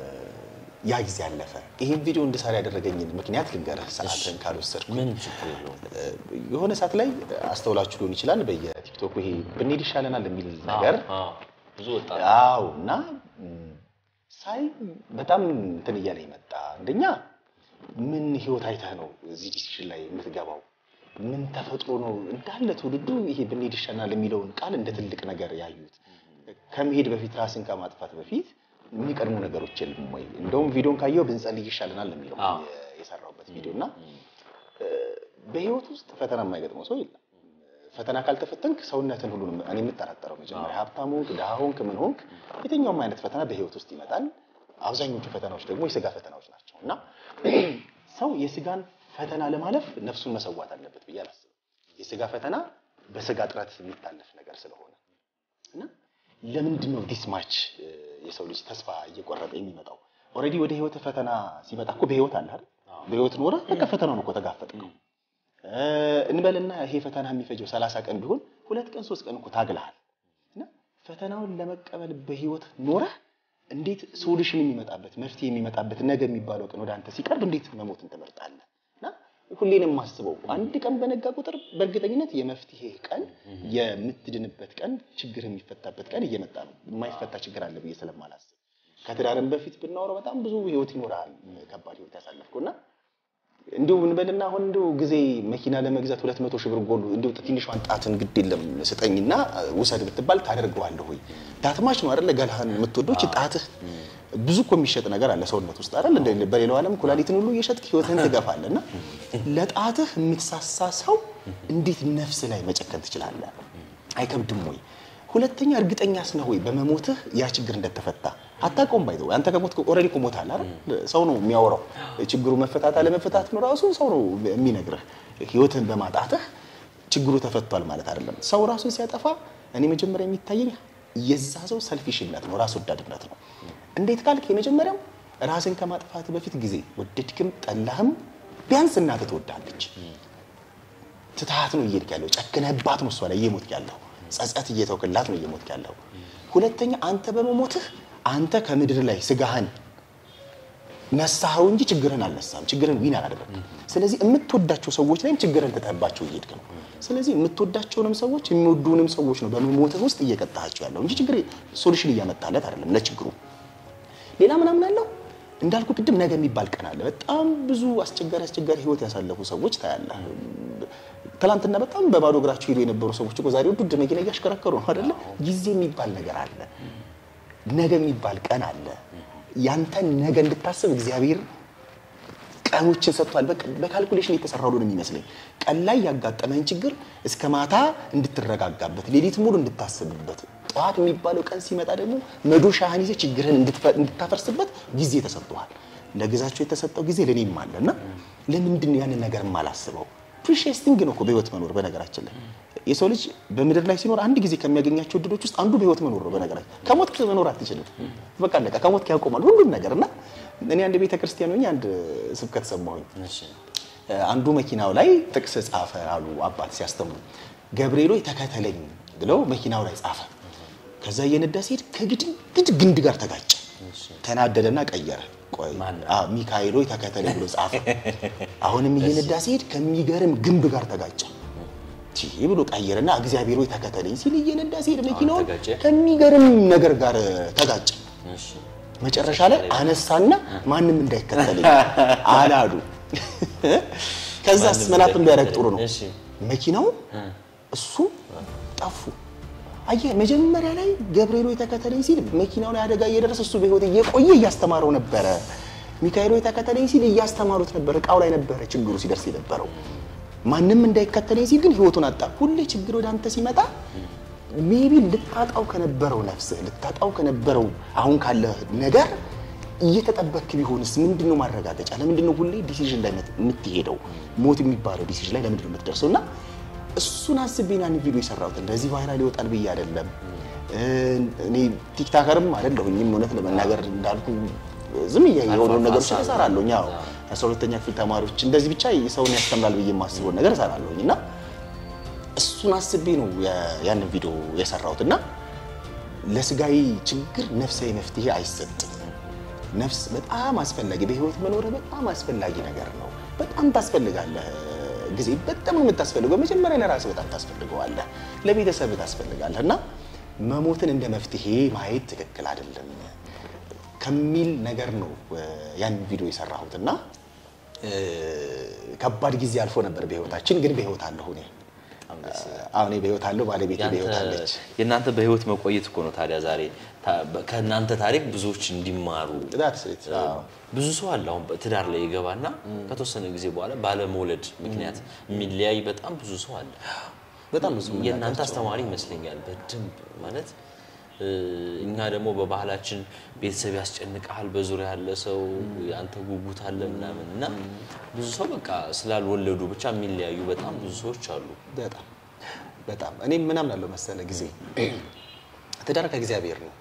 ያ ጊዜ አለፈ። ይህን ቪዲዮ እንድሰራ ያደረገኝን ምክንያት ልንገርህ፣ ሰዓትን ካልወሰድኩ ምን ችግር የለውም። የሆነ ሰዓት ላይ አስተውላችሁ ሊሆን ይችላል። በየቲክቶኩ ይሄ ብንሄድ ይሻለናል የሚል ነገር አዎ፣ ብዙ ወጣት አው እና ም፣ ሳይ በጣም እንትን እያለ መጣ። አንደኛ ምን ህይወት አይተህ ነው እዚህ ዲሲሽን ላይ የምትገባው? ምን ተፈጥሮ ነው እንዳለ ትውልዱ ይሄ ብንሄድ ይሻለናል የሚለውን ቃል እንደ ትልቅ ነገር ያዩት። ከመሄድ በፊት ራስን ከማጥፋት በፊት የሚቀድሙ ነገሮች የሉም ወይ? እንደውም ቪዲዮን ካየው ብንጸልይ ይሻለናል ነው የሚለው አዎ። የ- የሰራሁበት ቪዲዮ እና በህይወት ውስጥ ፈተና የማይገጥመው ሰው የለም። ፈተና ካልተፈተንክ ሰውነትን ሁሉ ነው እኔ የምጠራጠረው። መጀመሪያ ሀብታም ሆንክ፣ ድሃ ሆንክ፣ ምን ሆንክ የትኛውም አይነት ፈተና በህይወት ውስጥ ይመጣል። አብዛኞቹ ፈተናዎች ደግሞ የስጋ ፈተናዎች ናቸው እና ሰው የስጋን ፈተና ለማለፍ ነፍሱን መሰዋት አለበት ብዬ አላስብም። የስጋ ፈተና በስጋ ጥረት የሚታለፍ ነገር ስለሆነ እና ለምንድን ነው ዲስ ማች የሰው ልጅ ተስፋ እየቆረጠ የሚመጣው? ኦልሬዲ ወደ ህይወት ፈተና ሲመጣ እኮ በህይወት አለ አይደል? በህይወት ኖረ በቃ ፈተናውን እኮ ተጋፈጥከው። እ፣ እንበልና ይሄ ፈተና የሚፈጀው ሰላሳ ቀን ቢሆን ሁለት ቀን ሶስት ቀን እኮ ታግለሃል። እና ፈተናውን ለመቀበል በህይወት ኖረህ እንዴት ሶሉሽን የሚመጣበት መፍትሄ የሚመጣበት ነገ የሚባለው ቀን ወደ አንተ ሲቀርብ እንዴት መሞትን ትመርጣለህ? እና ሁሌ ነው የማስበው። አንድ ቀን በነጋ ቁጥር በእርግጠኝነት የመፍትሄ ቀን፣ የምትድንበት ቀን፣ ችግር የሚፈታበት ቀን እየመጣ ነው። የማይፈታ ችግር አለ ብዬ ስለማላስብ ከትዳርም በፊት ብናወራው በጣም ብዙ ህይወት ይኖራል። ከባድ ህይወት ያሳለፍኩ እና እንዲሁ እንበልና አሁን እንዲሁ ጊዜ መኪና ለመግዛት ሁለት መቶ ሺህ ብር ጎሉ እንዲሁ ትንሿን ጣትን ግድ የለም ስጠኝና ውሰድ ብትባል ታደርገዋለህ ወይ? ዳትማች ነው አይደለ? ገላህን የምትወዶች ጣትህ ብዙ እኮ የሚሸጥ ነገር አለ ሰውነት ውስጥ አይደል? እንደ በሌላው ዓለም ኩላሊትን ሁሉ እየሸጥክ ህይወትህን ትገፋለህ። እና ለጣትህ የምትሳሳ ሰው እንዴት ነፍስ ላይ መጨከን ትችላለህ? አይከብድም ወይ? ሁለተኛ እርግጠኛስ ነህ ወይ በመሞትህ ያ ችግር እንደተፈታ አታውቀውም። ባይዘው አንተ ከሞት ኦልሬዲ እኮ ሞታል አይደል? ሰው ነው የሚያወራው። ችግሩ መፈታት አለመፈታት ነው ራሱ ሰው ነው የሚነግርህ። ህይወትህን በማጣትህ ችግሩ ተፈቷል ማለት አይደለም። ሰው ራሱን ሲያጠፋ እኔ መጀመሪያ የሚታየኝ የዛ ሰው ሰልፊሽነት ነው፣ ራስ ወዳድነት ነው። እንዴት ካልክ የመጀመሪያው ራስን ከማጥፋት በፊት ጊዜ ወደድክም ጠላህም ቢያንስ እናትህ ትወዳለች። ትትሃት ነው እየሄድክ ያለው፣ ጨክነህባት ነው እሷ ላይ እየሞትክ ያለው፣ ጸጸት እየተውክላት ነው እየሞትክ ያለው። ሁለተኛ አንተ በመሞትህ አንተ ከምድር ላይ ስጋህን ነሳኸው እንጂ ችግርህን አልነሳም። ችግርህን ዊን አላደረግም። ስለዚህ የምትወዳቸው ሰዎች ላይም ችግርህን ትተህባቸው እየሄድክ ነው። ስለዚህ የምትወዳቸውንም ሰዎች የሚወዱንም ሰዎች ነው በመሞትህ ውስጥ እየቀጣሃቸው ያለው እንጂ ችግር ሶሉሽን እያመጣለት አይደለም ለችግሩ። ሌላ ምናምን አለው እንዳልኩ ቅድም ነገ የሚባል ቀን አለ። በጣም ብዙ አስቸጋሪ አስቸጋሪ ህይወት ያሳለፉ ሰዎች ታያለህ። ትናንትና በጣም በባዶ እግራቸው ሄዱ የነበሩ ሰዎች እኮ ዛሬ ውድ መኪና እያሽከረከሩ ነው አይደለ? ጊዜ የሚባል ነገር አለ። ነገ የሚባል ቀን አለ። ያንተን ነገ እንድታስብ እግዚአብሔር ቀኖችን ሰጥቷል። በቃ በካልኩሌሽን የተሰራው ነው የሚመስለኝ። ቀን ላይ ያጋጠመህን ችግር እስከ ማታ እንድትረጋጋበት፣ ሌሊት ሙሉ እንድታስብበት፣ ጠዋት የሚባለው ቀን ሲመጣ ደግሞ መዶሻህን ይዘህ ችግርህን እንድታፈርስበት ጊዜ ተሰጥቷል። ለግዛቸው የተሰጠው ጊዜ ለእኔም አለ እና ለምንድን ነው ያንን ነገር የማላስበው? ፕሪሺየስ ቲንግ ነው እኮ በህይወት መኖር። በነገራችን ላይ የሰው ልጅ በምድር ላይ ሲኖር አንድ ጊዜ ከሚያገኛቸው እድሎች ውስጥ አንዱ በህይወት መኖር ነው። በነገራችን ከሞት መኖር አትችልም። በቃ አለቀ። ከሞት ያቆማል ሁሉም ነገር እና እኔ አንድ ቤተ ክርስቲያን ሆኜ አንድ ስብከት ሰማሁኝ። አንዱ መኪናው ላይ ጥቅስ ጻፈ አሉ አባት ሲያስተምሩ። ገብርኤል ሆይ ተከተለኝ ብለው መኪናው ላይ ጻፈ። ከዛ እየነዳ ሲሄድ ከግድግድ ግንድ ጋር ተጋጨ። ተናደደና ቀየረ። ቆይ ሚካኤል ሆይ ተከተለኝ ብሎ ጻፈ። አሁንም እየነዳ ሲሄድ ከሚገርም ግንብ ጋር ተጋጨ ብሎ ቀየረና እግዚአብሔር ሆይ ተከተለኝ ሲል እየነዳ ሲሄድ መኪናውን ከሚገርም ነገር ጋር ተጋጨ። መጨረሻ ላይ አነሳና ማንም እንዳይከተለኝ አላሉ። ከዛስ መናፍን ቢያደርግ ጥሩ ነው። መኪናው እሱ ጠፉ። አየህ መጀመሪያ ላይ ገብርኤል ሆይ ተከተለኝ ሲል መኪናው ላይ አደጋ እየደረሰ እሱ በህይወት እየቆየ እያስተማረው ነበረ። ሚካኤል ሆይ ተከተለኝ ሲል እያስተማሩት ነበር። እቃው ላይ ነበረ ችግሩ ሲደርስ የነበረው። ማንም እንዳይከተለኝ ሲል ግን ህይወቱን አጣ። ሁሌ ችግር ወደ አንተ ሲመጣ ሜቢ ልታጣው ከነበረው ነፍስህ ልታጣው ከነበረው አሁን ካለ ነገር እየተጠበክ ቢሆንስ ምንድን ነው ማረጋገጫ? ለምንድን ነው ሁሌ ዲሲዥን ላይ የምትሄደው? ሞት የሚባለው ዲሲዥን ላይ ለምንድን ነው የምትደርሰው? እና እሱን አስቤን ያን ቪዲዮ የሰራሁት እንደዚህ ቫይራል ይወጣል ብዬ አይደለም። እኔ ቲክታከርም አይደለሁኝም እውነት ለመናገር እንዳልኩ ዝም የሆኑ ነገሮች እሰራለሁ። ያው አስራ ሁለተኛ ክፍል ተማሪዎች እንደዚህ ብቻ ሰውን ያስተምራል ብዬ የማስበውን ነገር እሰራለሁኝ እና እሱን አስቤ ነው ያንን ቪዲዮ የሰራሁት እና ለስጋዊ ችግር ነፍሳዊ መፍትሄ አይሰጥም። ነፍስ በጣም አስፈላጊ በህይወት መኖር በጣም አስፈላጊ ነገር ነው። በጣም ታስፈልጋለህ። ጊዜ በጣም ነው የምታስፈልገው። መጀመሪያ ለራስህ በጣም ታስፈልገዋለህ፣ ለቤተሰብ ታስፈልጋለህ እና መሞትን እንደ መፍትሄ ማየት ትክክል አይደለም ከሚል ነገር ነው ያንን ቪዲዮ የሰራሁት እና ከባድ ጊዜ አልፎ ነበር በህይወታችን፣ ግን በህይወት አለሁ እኔ አሁን በህይወት አለው ባለቤቴ በህይወት አለች። የእናንተ በህይወት መቆየት እኮ ነው ታዲያ ዛሬ ከእናንተ ታሪክ ብዙዎች እንዲማሩ ብዙ ሰው አለ። አሁን ትዳር ላይ ይገባና ከተወሰነ ጊዜ በኋላ ባለመውለድ ምክንያት የሚለያይ በጣም ብዙ ሰው አለ። በጣም ብዙ የእናንተ አስተማሪ ይመስለኛል በደንብ ማለት እኛ ደግሞ በባህላችን ቤተሰብ ያስጨንቀሃል፣ በዙሪያ ያለ ሰው አንተ ጉጉት አለ ምናምን እና ብዙ ሰው በቃ ስላልወለዱ ብቻ የሚለያዩ በጣም ብዙ ሰዎች አሉ። በጣም በጣም እኔም ምናምን አለው መሰለ ጊዜ ትዳር ከእግዚአብሔር ነው፣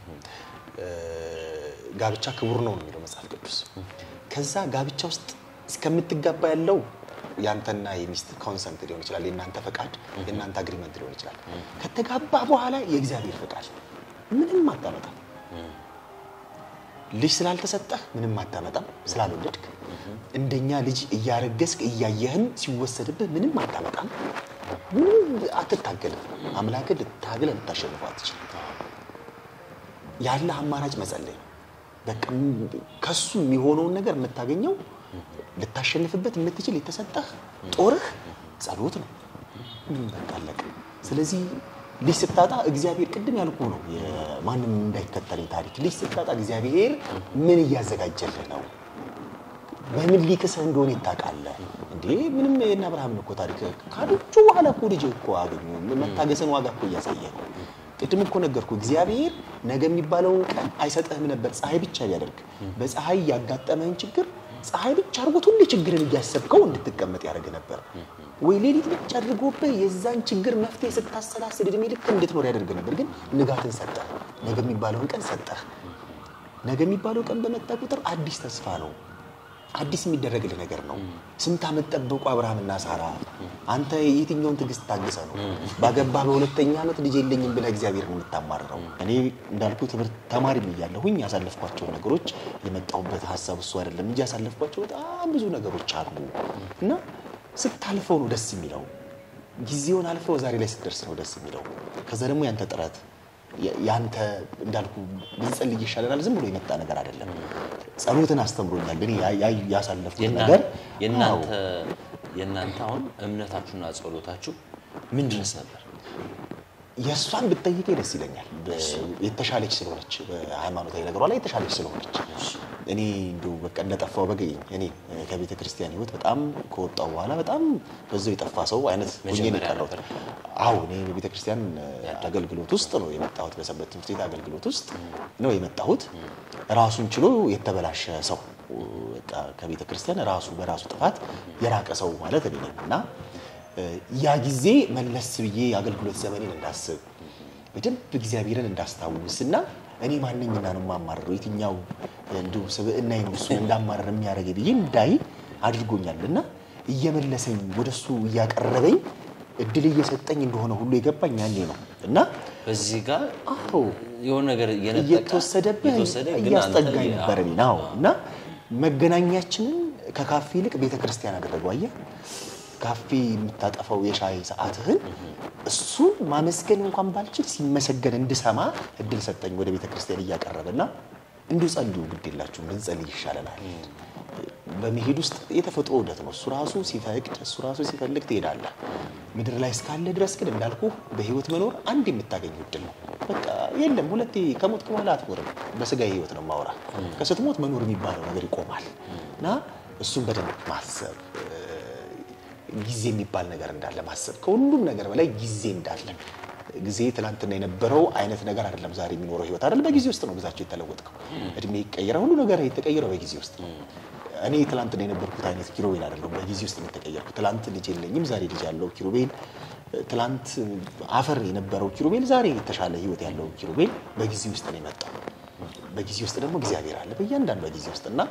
ጋብቻ ክቡር ነው ነው የሚለው መጽሐፍ ቅዱስ። ከዛ ጋብቻ ውስጥ እስከምትጋባ ያለው ያንተና የሚስት ኮንሰንት ሊሆን ይችላል፣ የእናንተ ፈቃድ፣ የእናንተ አግሪመንት ሊሆን ይችላል። ከተጋባ በኋላ የእግዚአብሔር ፈቃድ ምንም አታመጣም። ልጅ ስላልተሰጠህ ምንም አታመጣም፣ ስላልወለድክ እንደኛ ልጅ እያረገዝክ እያየህን ሲወሰድብህ ምንም አታመጣም፣ ምንም አትታገልም። አምላክን ልታግለ ልታሸንፈው አትችልም። ያለ አማራጭ መጸለይ ነው። በቃ ከሱ የሚሆነውን ነገር የምታገኘው ልታሸንፍበት የምትችል የተሰጠህ ጦርህ ጸሎት ነው። ምንም በቃ አለቀ። ስለዚህ ልጅ ስታጣ እግዚአብሔር ቅድም ያልኩ ነው ማንም እንዳይከተለኝ ታሪክ ልጅ ስታጣ እግዚአብሔር ምን እያዘጋጀልህ ነው? በምን ሊክስህ እንደሆነ ይታወቃለህ እንዴ? ምንም የእነ አብርሃምን እኮ ታሪክ ካዶቹ በኋላ እኮ ልጅ እኮ አገኙ። መታገስን ዋጋ እኮ እያሳየ ነው። ቅድም እኮ ነገርኩ። እግዚአብሔር ነገ የሚባለውን ቀን አይሰጥህም ነበር ፀሐይ ብቻ ቢያደርግ። በፀሐይ ያጋጠመህን ችግር ፀሐይ ብቻ አድርጎት ሁሌ ችግርን እያሰብከው እንድትቀመጥ ያደርግ ነበር። ወይ ሌሊት ብቻ አድርጎብህ የዛን ችግር መፍትሄ ስታሰላስል እድሜ ልክ እንድትኖር ያደርግ ነበር። ግን ንጋትን ሰጠህ። ነገ የሚባለውን ቀን ሰጠህ። ነገ የሚባለው ቀን በመጣ ቁጥር አዲስ ተስፋ ነው። አዲስ የሚደረግልህ ነገር ነው። ስንት ዓመት ጠበቁ አብርሃምና ሳራ። አንተ የትኛውን ትዕግስት ታግሰ ነው ባገባህ በሁለተኛ ዓመት ልጅ የለኝም ብለህ እግዚአብሔርን የምታማርረው? እኔ እንዳልኩ ትምህርት ተማሪም እያለሁኝ ያሳለፍኳቸው ነገሮች የመጣሁበት ሀሳብ እሱ አይደለም እንጂ ያሳለፍኳቸው በጣም ብዙ ነገሮች አሉ እና ስታልፈው ነው ደስ የሚለው። ጊዜውን አልፈው ዛሬ ላይ ስትደርስ ነው ደስ የሚለው። ከዛ ደግሞ ያንተ ጥረት ያንተ እንዳልኩ ብንጸልይ ይሻለናል። ዝም ብሎ የመጣ ነገር አይደለም። ጸሎትን አስተምሮኛል። ግን ያሳለፍኩት ነገር የእናንተ የእናንተ አሁን እምነታችሁና ጸሎታችሁ ምንድንስ ነበር? የእሷን ብትጠይቄ ደስ ይለኛል። የተሻለች ስለሆነች በሃይማኖታዊ ነገሯ ላይ የተሻለች ስለሆነች እኔ እንዲሁ በቃ እንደጠፋው በገኝ እኔ ከቤተ ክርስቲያን ሕይወት በጣም ከወጣው በኋላ በጣም በዛው የጠፋ ሰው አይነት ሆኜ ነው የቀረሁት። አዎ እኔ በቤተ ክርስቲያን አገልግሎት ውስጥ ነው የመጣሁት። በሰንበት ትምህርት ቤት አገልግሎት ውስጥ ነው የመጣሁት። ራሱን ችሎ የተበላሸ ሰው በቃ ከቤተ ክርስቲያን ራሱ በራሱ ጥፋት የራቀ ሰው ማለት እኔ ነኝ እና ያ ጊዜ መለስ ብዬ የአገልግሎት ዘመኔን እንዳስብ በደንብ እግዚአብሔርን እንዳስታውስ እና እኔ ማንኝና ነው የማማርረው የትኛው እንዲሁ ስብዕና ነው እሱን እንዳማረር የሚያደርገ ብዬ እንዳይ አድርጎኛል እና እየመለሰኝ ወደሱ እያቀረበኝ እድል እየሰጠኝ እንደሆነ ሁሉ የገባኝ ያኔ ነው እና በዚህ ጋር አዎ የሆነ ነገር እየነጠቀ እየተወሰደብህ እየተወሰደ ግን እያስጠጋኝ አንተ- ነበር እኔ ነው እና መገናኛችንን ከካፌ ይልቅ ቤተ ክርስቲያን አደረገው። አየህ ካፌ የምታጠፋው የሻይ ሰዓትህን እሱን ማመስገን እንኳን ባልችል ሲመሰገን እንድሰማ እድል ሰጠኝ። ወደ ቤተ ክርስቲያን እያቀረበ እና እንዲሁ ጸልዩ፣ ግድ የላችሁም ብንጸልይ ይሻለናል። በመሄድ ውስጥ የተፈጥሮ ውደት ነው። እሱ ራሱ ሲፈቅድ እሱ ራሱ ሲፈልግ ትሄዳለህ። ምድር ላይ እስካለ ድረስ ግን እንዳልኩ በህይወት መኖር አንድ የምታገኝ እድል ነው። በቃ የለም ሁለቴ ከሞትክ በኋላ አትኖርም። በስጋዊ ህይወት ነው ማውራ። ከስትሞት መኖር የሚባለው ነገር ይቆማል እና እሱን በደንብ ማሰብ ጊዜ የሚባል ነገር እንዳለ ማሰብ ከሁሉም ነገር በላይ ጊዜ እንዳለ ጊዜ ትናንትና የነበረው አይነት ነገር አይደለም። ዛሬ የሚኖረው ህይወት አይደለም። በጊዜ ውስጥ ነው ግዛቸው የተለወጥከው። እድሜ ይቀየራል። ሁሉ ነገር የተቀየረው በጊዜ ውስጥ ነው። እኔ ትላንትና የነበርኩት አይነት ኪሩቤል አይደለሁም። በጊዜ ውስጥ ነው የተቀየርኩት። ትላንት ልጅ የለኝም፣ ዛሬ ልጅ ያለው ኪሩቤል። ትላንት አፈር የነበረው ኪሩቤል፣ ዛሬ የተሻለ ህይወት ያለው ኪሩቤል በጊዜ ውስጥ ነው የመጣው። በጊዜ ውስጥ ደግሞ እግዚአብሔር አለ በእያንዳንዱ በጊዜ ውስጥ እና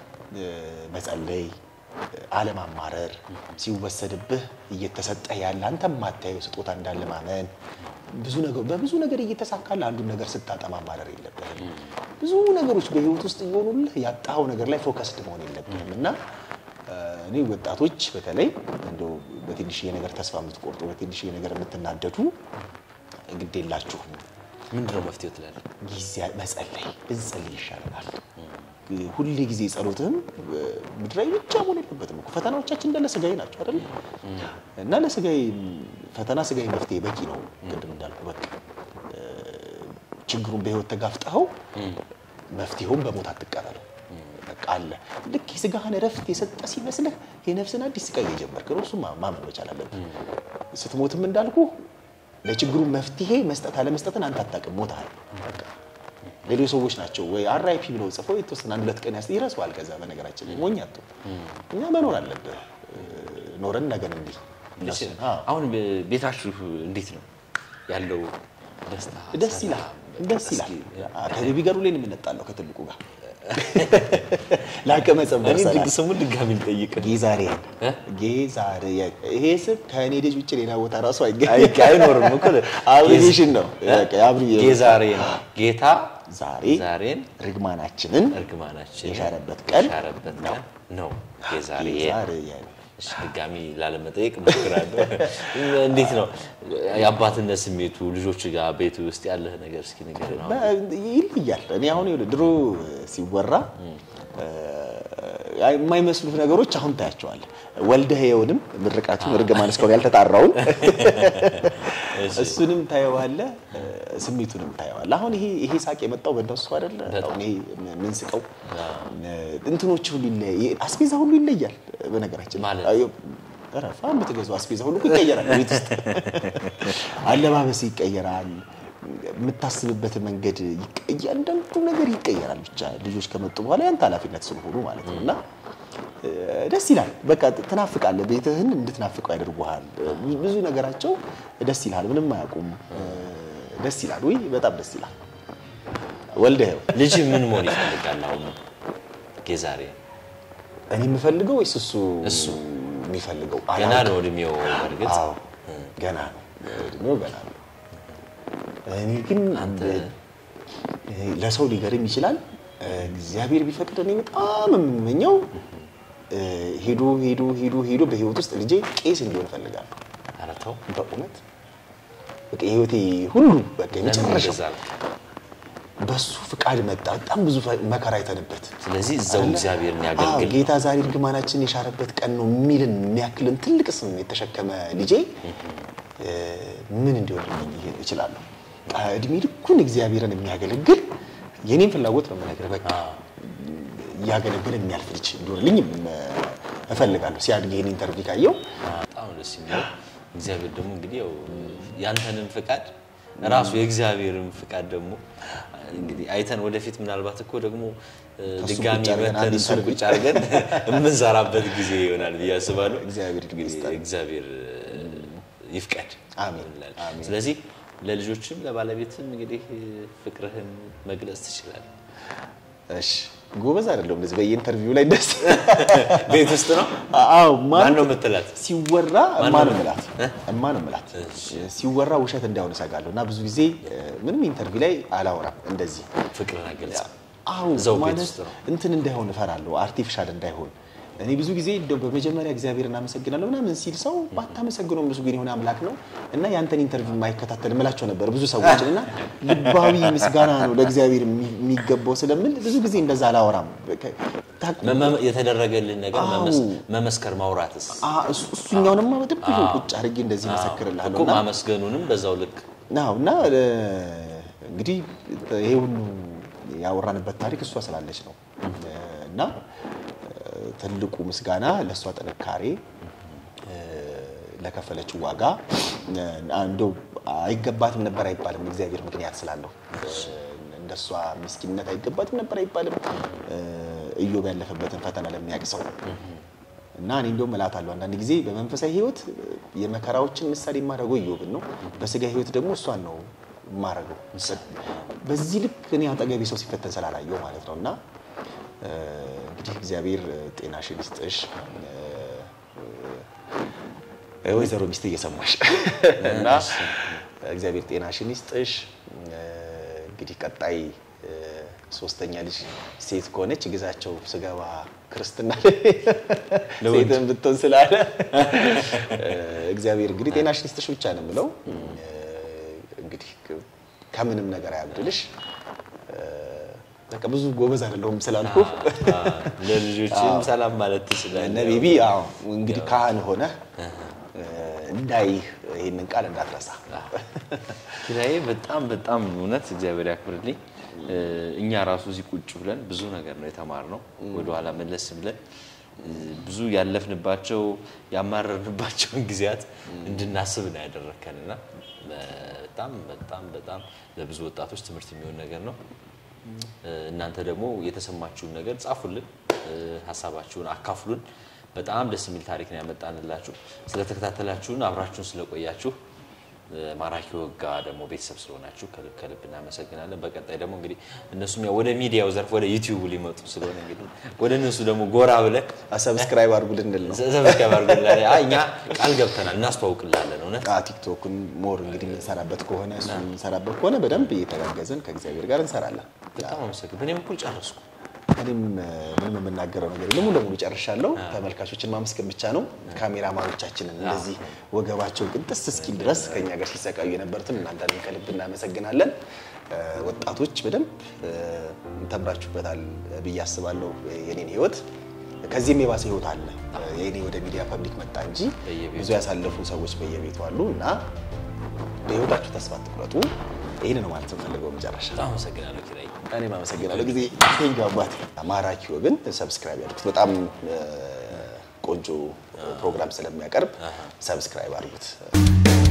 መጸለይ አለማማረር ሲወሰድብህ እየተሰጠህ ያለ አንተ የማታየው ስጦታ እንዳለ ማመን ብዙ ነገር በብዙ ነገር እየተሳካልህ አንዱን ነገር ስታጣ ማማረር የለብህም። ብዙ ነገሮች በህይወት ውስጥ እየሆኑልህ ያጣኸው ነገር ላይ ፎከስድ መሆን የለብህም እና እኔ ወጣቶች በተለይ እንደው በትንሽዬ ነገር ተስፋ የምትቆርጡ በትንሽዬ ነገር የምትናደዱ ግድ የላችሁም። ምንድነው መፍትሄው ትላለህ? ጊዜ መጸለይ ብንጸልይ ይሻለናል። ሁሌ ጊዜ ጸሎትህም ምድራዊ ብቻ መሆን የለበትም እኮ ፈተናዎቻችን እንዳለ ስጋዊ ናቸው አይደል? እና ለስጋዊ ፈተና ስጋዊ መፍትሄ በቂ ነው። ቅድም እንዳልኩ በቃ ችግሩን በህይወት ተጋፍጠኸው መፍትሄውን በሞት አትቀበለው። በቃ አለ ልክ የስጋህን እረፍት የሰጠ ሲመስልህ የነፍስን አዲስ ስቃይ እየጀመርክ ነው። እሱም ማመን መቻል አለብህ። ስትሞትም እንዳልኩ ለችግሩ መፍትሄ መስጠት አለመስጠትን አንተ አታውቅም። ሞታል በቃ ሌሎች ሰዎች ናቸው ወይ አራይፒ ብለው ጽፈው የተወሰነ አንድ ሁለት ቀን ያስ ይረሳዋል። ከዛ በነገራችን ላይ ሞኝ አትሁን። እኛ መኖር አለብህ። ኖረን ነገን እንዲህ አሁን ቤታችሁ እንዴት ነው ያለው? ደስታ ደስ ይላል፣ ደስ ይላል። ከቤቢ ጋር ሁሌ ነው የምንጣለው ከትልቁ ጋር ላቀመ ጸምበር እኔ ሰላም ድግ ስሙን ድጋሚ ልጠይቅ። ጌዛሬን እ? ጌዛሬን ይሄ ስም ከእኔ ልጅ ውጭ ሌላ ቦታ ራሱ አይ- አይገኝም። አይኖርም እኮ አብሪቬሽን ነው። በቃ የአብሪ- ጌዛሬ ነው ጌታ ዛሬ ዛሬን ርግማናችንን እርግማናችን የሻረበት ቀን የሻረበት ነው። ቀን ነው የዛሬ ዛሬ እሺ፣ ድጋሚ ላለመጠየቅ እሞክራለሁ። እንዴት ነው የአባትነት ስሜቱ ልጆች ጋር ቤት ውስጥ ያለህ ነገር እስኪ ንገረን። አሁን በ- ይለያል። እኔ አሁን ይኸውልህ ድሮ ሲወራ እ፣ የማይመስሉት ነገሮች አሁን ታያቸዋለህ። ወልደህ ይኸውንም ምርቃቱን እርግማን እስካሁን ያልተጣራውን እሱንም ታየዋለህ፣ እ፣ ስሜቱንም ታየዋለህ። አሁን ይሄ ይሄ ሳቅ የመጣው በእነሱ አይደለ? አሁን ይሄ ምን ስቀው እንትኖች ሁሉ ይለያይ፣ አስቤዛ ሁሉ ይለያል። በነገራችን ማለት? አዮ፣ ረፋ የምትገዛው አስቤዛ ሁሉ እኮ ይቀየራል። ቤት ውስጥ አለባበስ ይቀየራል። የምታስብበት መንገድ ይቀ- እያንዳንዱ ነገር ይቀየራል። ብቻ ልጆች ከመጡ በኋላ ያንተ ኃላፊነት ስለሆኑ ማለት ነው እና እ፣ ደስ ይላል። በቃ ትናፍቃለህ። ቤትህን እንድትናፍቀው ያደርጉሃል። እ፣ ብዙ ነገራቸው ደስ ይላል። ምንም አያውቁም። እ፣ ደስ ይላል። ውይ በጣም ደስ ይላል። ወልደኸው ልጅ ምን መሆን ይፈልጋል? አሁን የዛሬ እኔ የምፈልገው ወይስ እሱ እሱ የሚፈልገው? ገና አላውቅም። ነው እድሜው። በእርግጥ አዎ ገና ነው እድሜው ገና ነው። እኔ ግን እ፣ ለሰው ሊገርም ይችላል። እ፣ እግዚአብሔር ቢፈቅድ እኔ በጣም የምመኘው እ፣ ሄዶ ሄዶ ሄዶ ሄዶ በህይወት ውስጥ ልጄ ቄስ እንዲሆን እፈልጋለሁ። ኧረ ተው በእውነት በቃ የህይወቴ ሁሉ በቃ ለምን የመጨረሻው ይገዛል? በሱ ፍቃድ መጣ። በጣም ብዙ መከራ አይተንበት ስለዚህ እዛው አለ? እግዚአብሔርን አዎ፣ ያገልግል። ጌታ ዛሬ እርግማናችን የሻረበት ቀን ነው የሚልን የሚያክልን ትልቅ ስም የተሸከመ ልጄ እ፣ ምን እንዲሆን ልመኝ እችላለሁ? በቃ እድሜ ልኩን እግዚአብሔርን የሚያገለግል የኔን ፍላጎት ነው የምነግርህ። በቃ እያገለገለ የሚያልፍ ልጅ እንዲሆንልኝ እ፣ እፈልጋለሁ። ሲያድግ ይህን ኢንተርቪው ካየው በጣም ደስ የሚለው እግዚአብሔር ደግሞ እንግዲህ ያው ያንተንም ፍቃድ ራሱ የእግዚአብሔርን ፍቃድ ደግሞ እንግዲህ አይተን ወደፊት ምናልባት እኮ ደግሞ እ፣ ከእሱ ድጋሚ ቁጭ አድርገን መተን አንድ እሱን ኢንተርቪው ቁጭ አድርገን የምንሰራበት ጊዜ ይሆናል ብዬ አስባለሁ። እግዚአብሔር እንግዲህ ይስጠን። እግዚአብሔር እ፣ ይፍቀድ። አሜን፣ እንላለን። አሜን። ስለዚህ ለልጆችም ለባለቤትም እንግዲህ መግለጽ መግለጽ ትችላለህ። እሺ፣ ጎበዝ አይደለሁም እንደዚህ በየኢንተርቪው ላይ ደስ ቤት ውስጥ ነው አዎ ማን ነው የምትላት? ሲወራ ማን እማ ነው ነው? የምላት እማ ነው የምላት ሲወራ ውሸት እንዳይሆን እሰጋለሁ እና ብዙ ጊዜ እ፣ ምንም ኢንተርቪው ላይ አላወራም እንደዚህ ፍቅርን አገልጻ አዎ እዛው ቤት ማለት ውስጥ ነው። እንትን እንዳይሆን እፈራለሁ አርቲፊሻል እንዳይሆን እኔ ብዙ ጊዜ እንደው በመጀመሪያ እግዚአብሔር እናመሰግናለሁ ምናምን ሲል ሰው ባታመሰግነው ብዙ ግን የሆነ አምላክ ነው እና ያንተን ኢንተርቪው የማይከታተል እምላቸው ነበር ብዙ ሰዎች እና ልባዊ ምስጋና ነው ለእግዚአብሔር የሚ- የሚገባው ስለምል ብዙ ጊዜ እንደዛ አላወራም በቃ- ታውቁ- መመ- የተደረገልህን ነገር አዎ። መመስ- መመስከር ማውራትስ አ- እሱ- እሱኛውንማ በደንብ ቁጭ አድርጌ እንደዚህ መሰክርልሃለሁ እኮ እና ማመስገኑንም በዛው ልክ አዎ እና እ፣ እንግዲህ ይሄ ሁሉ ያወራንበት ታሪክ እሷ ስላለች ነው እ፣ እና እ፣ ትልቁ ምስጋና ለእሷ ጥንካሬ እ፣ ለከፈለችው ዋጋ እ፣ እንደው አይገባትም ነበር አይባልም። እግዚአብሔር ምክንያት ስላለው እ፣ እንደሷ ምስኪንነት አይገባትም ነበር አይባልም። እ፣ ኢዮብ ያለፈበትን ፈተና ለሚያውቅ ሰው እና እኔ እንደውም እላታለሁ አንዳንድ ጊዜ በመንፈሳዊ ሕይወት የመከራዎችን ምሳሌ የማደርገው ኢዮብን ነው። በስጋ ሕይወት ደግሞ እሷን ነው የማደርገው። በዚህ ልክ እኔ አጠገቤ ሰው ሲፈተን ስላላየው ማለት ነው። እና እ፣ እንግዲህ እግዚአብሔር ጤናሽን ይስጥሽ እ፣ ወይዘሮ ሚስት እየሰማሽ እና እግዚአብሔር ጤናሽን ይስጥሽ። እ፣ እንግዲህ ቀጣይ እ፣ ሶስተኛ ልጅ ሴት ከሆነች ግዛቸው ስገባ ክርስትና ሴትን ብትሆን ስላለ እ፣ እግዚአብሔር እንግዲህ ጤናሽን ይስጥሽ ብቻ ነው የምለው። እ፣ እንግዲህ ከምንም ነገር አያብድልሽ። እ፣ በቃ ብዙ ጎበዝ አይደለሁም ስላልኩ ለልጆችም ሰላም ማለት ትችላለህ። እነ ቤቢ አዎ እንግዲህ ካህን ሆነ እንዳይህ ይህንን ቃል እንዳትረሳ። ኪራዬ በጣም በጣም እውነት እግዚአብሔር ያክብርልኝ። እ፣ እኛ ራሱ እዚህ ቁጭ ብለን ብዙ ነገር ነው የተማርነው። ወደኋላ መለስ ብለን እ፣ ብዙ ያለፍንባቸው ያማረርንባቸውን ጊዜያት እንድናስብ ነው ያደረከንና በጣም በጣም በጣም ለብዙ ወጣቶች ትምህርት የሚሆን ነገር ነው። እ፣ እናንተ ደግሞ የተሰማችሁን ነገር ጻፉልን፣ እ፣ ሀሳባችሁን አካፍሉን። በጣም ደስ የሚል ታሪክ ነው ያመጣንላችሁ። ስለተከታተላችሁን አብራችሁን ስለቆያችሁ ማራኪ ወጋ ደግሞ ቤተሰብ ስለሆናችሁ ከልብ ከልብ እናመሰግናለን። በቀጣይ ደግሞ እንግዲህ እነሱም ያው ወደ ሚዲያው ዘርፍ ወደ ዩቲዩብ ሊመጡ ስለሆነ እንግዲህ ወደ እነሱ ደግሞ ጎራ ብለን ሰብስክራይብ አድርጉ ልንል ነው። ሰብስክራይብ አድርጉልን። አይ እኛ ቃል ገብተናል እናስተዋውቅላለን። እውነት አ ቲክቶክን ሞር እንግዲህ የምንሰራበት ከሆነ እሱ የምንሰራበት ከሆነ በደንብ እየተጋገዝን ከእግዚአብሔር ጋር እንሰራለን። በጣም አመሰግን። በእኔም በኩል ጨረስኩ። እኔም ምንም የምናገረው ነገር የለም። ሙሉ ለሙሉ ጨርሻለሁ። ተመልካቾችን ማመስገን ብቻ ነው። ካሜራማኖቻችንን እንደዚህ ወገባቸው ቅንጥስ እስኪል ድረስ ከኛ ጋር ሲሰቃዩ የነበሩትን እናንተንም ከልብ እናመሰግናለን። ወጣቶች በደንብ ተምራችሁበታል ብዬ አስባለሁ። የኔን ህይወት ከዚህም የባሰ ህይወት አለ። የኔ ወደ ሚዲያ ፐብሊክ መጣ እንጂ በየቤቱ ብዙ ያሳለፉ ሰዎች በየቤቱ አሉ እና በህይወታችሁ ተስፋ አትቁረጡ። ይህን ነው ማለት የምፈልገው መጨረሻ በጣም አመሰግናለሁ ኪራይ። እኔም አመሰግናለሁ ጊዜ ቴንኪው አባቴ። ማራኪ ወግን ሰብስክራይብ ያድርጉት። በጣም ቆንጆ ፕሮግራም ስለሚያቀርብ ሰብስክራይብ አድርጉት።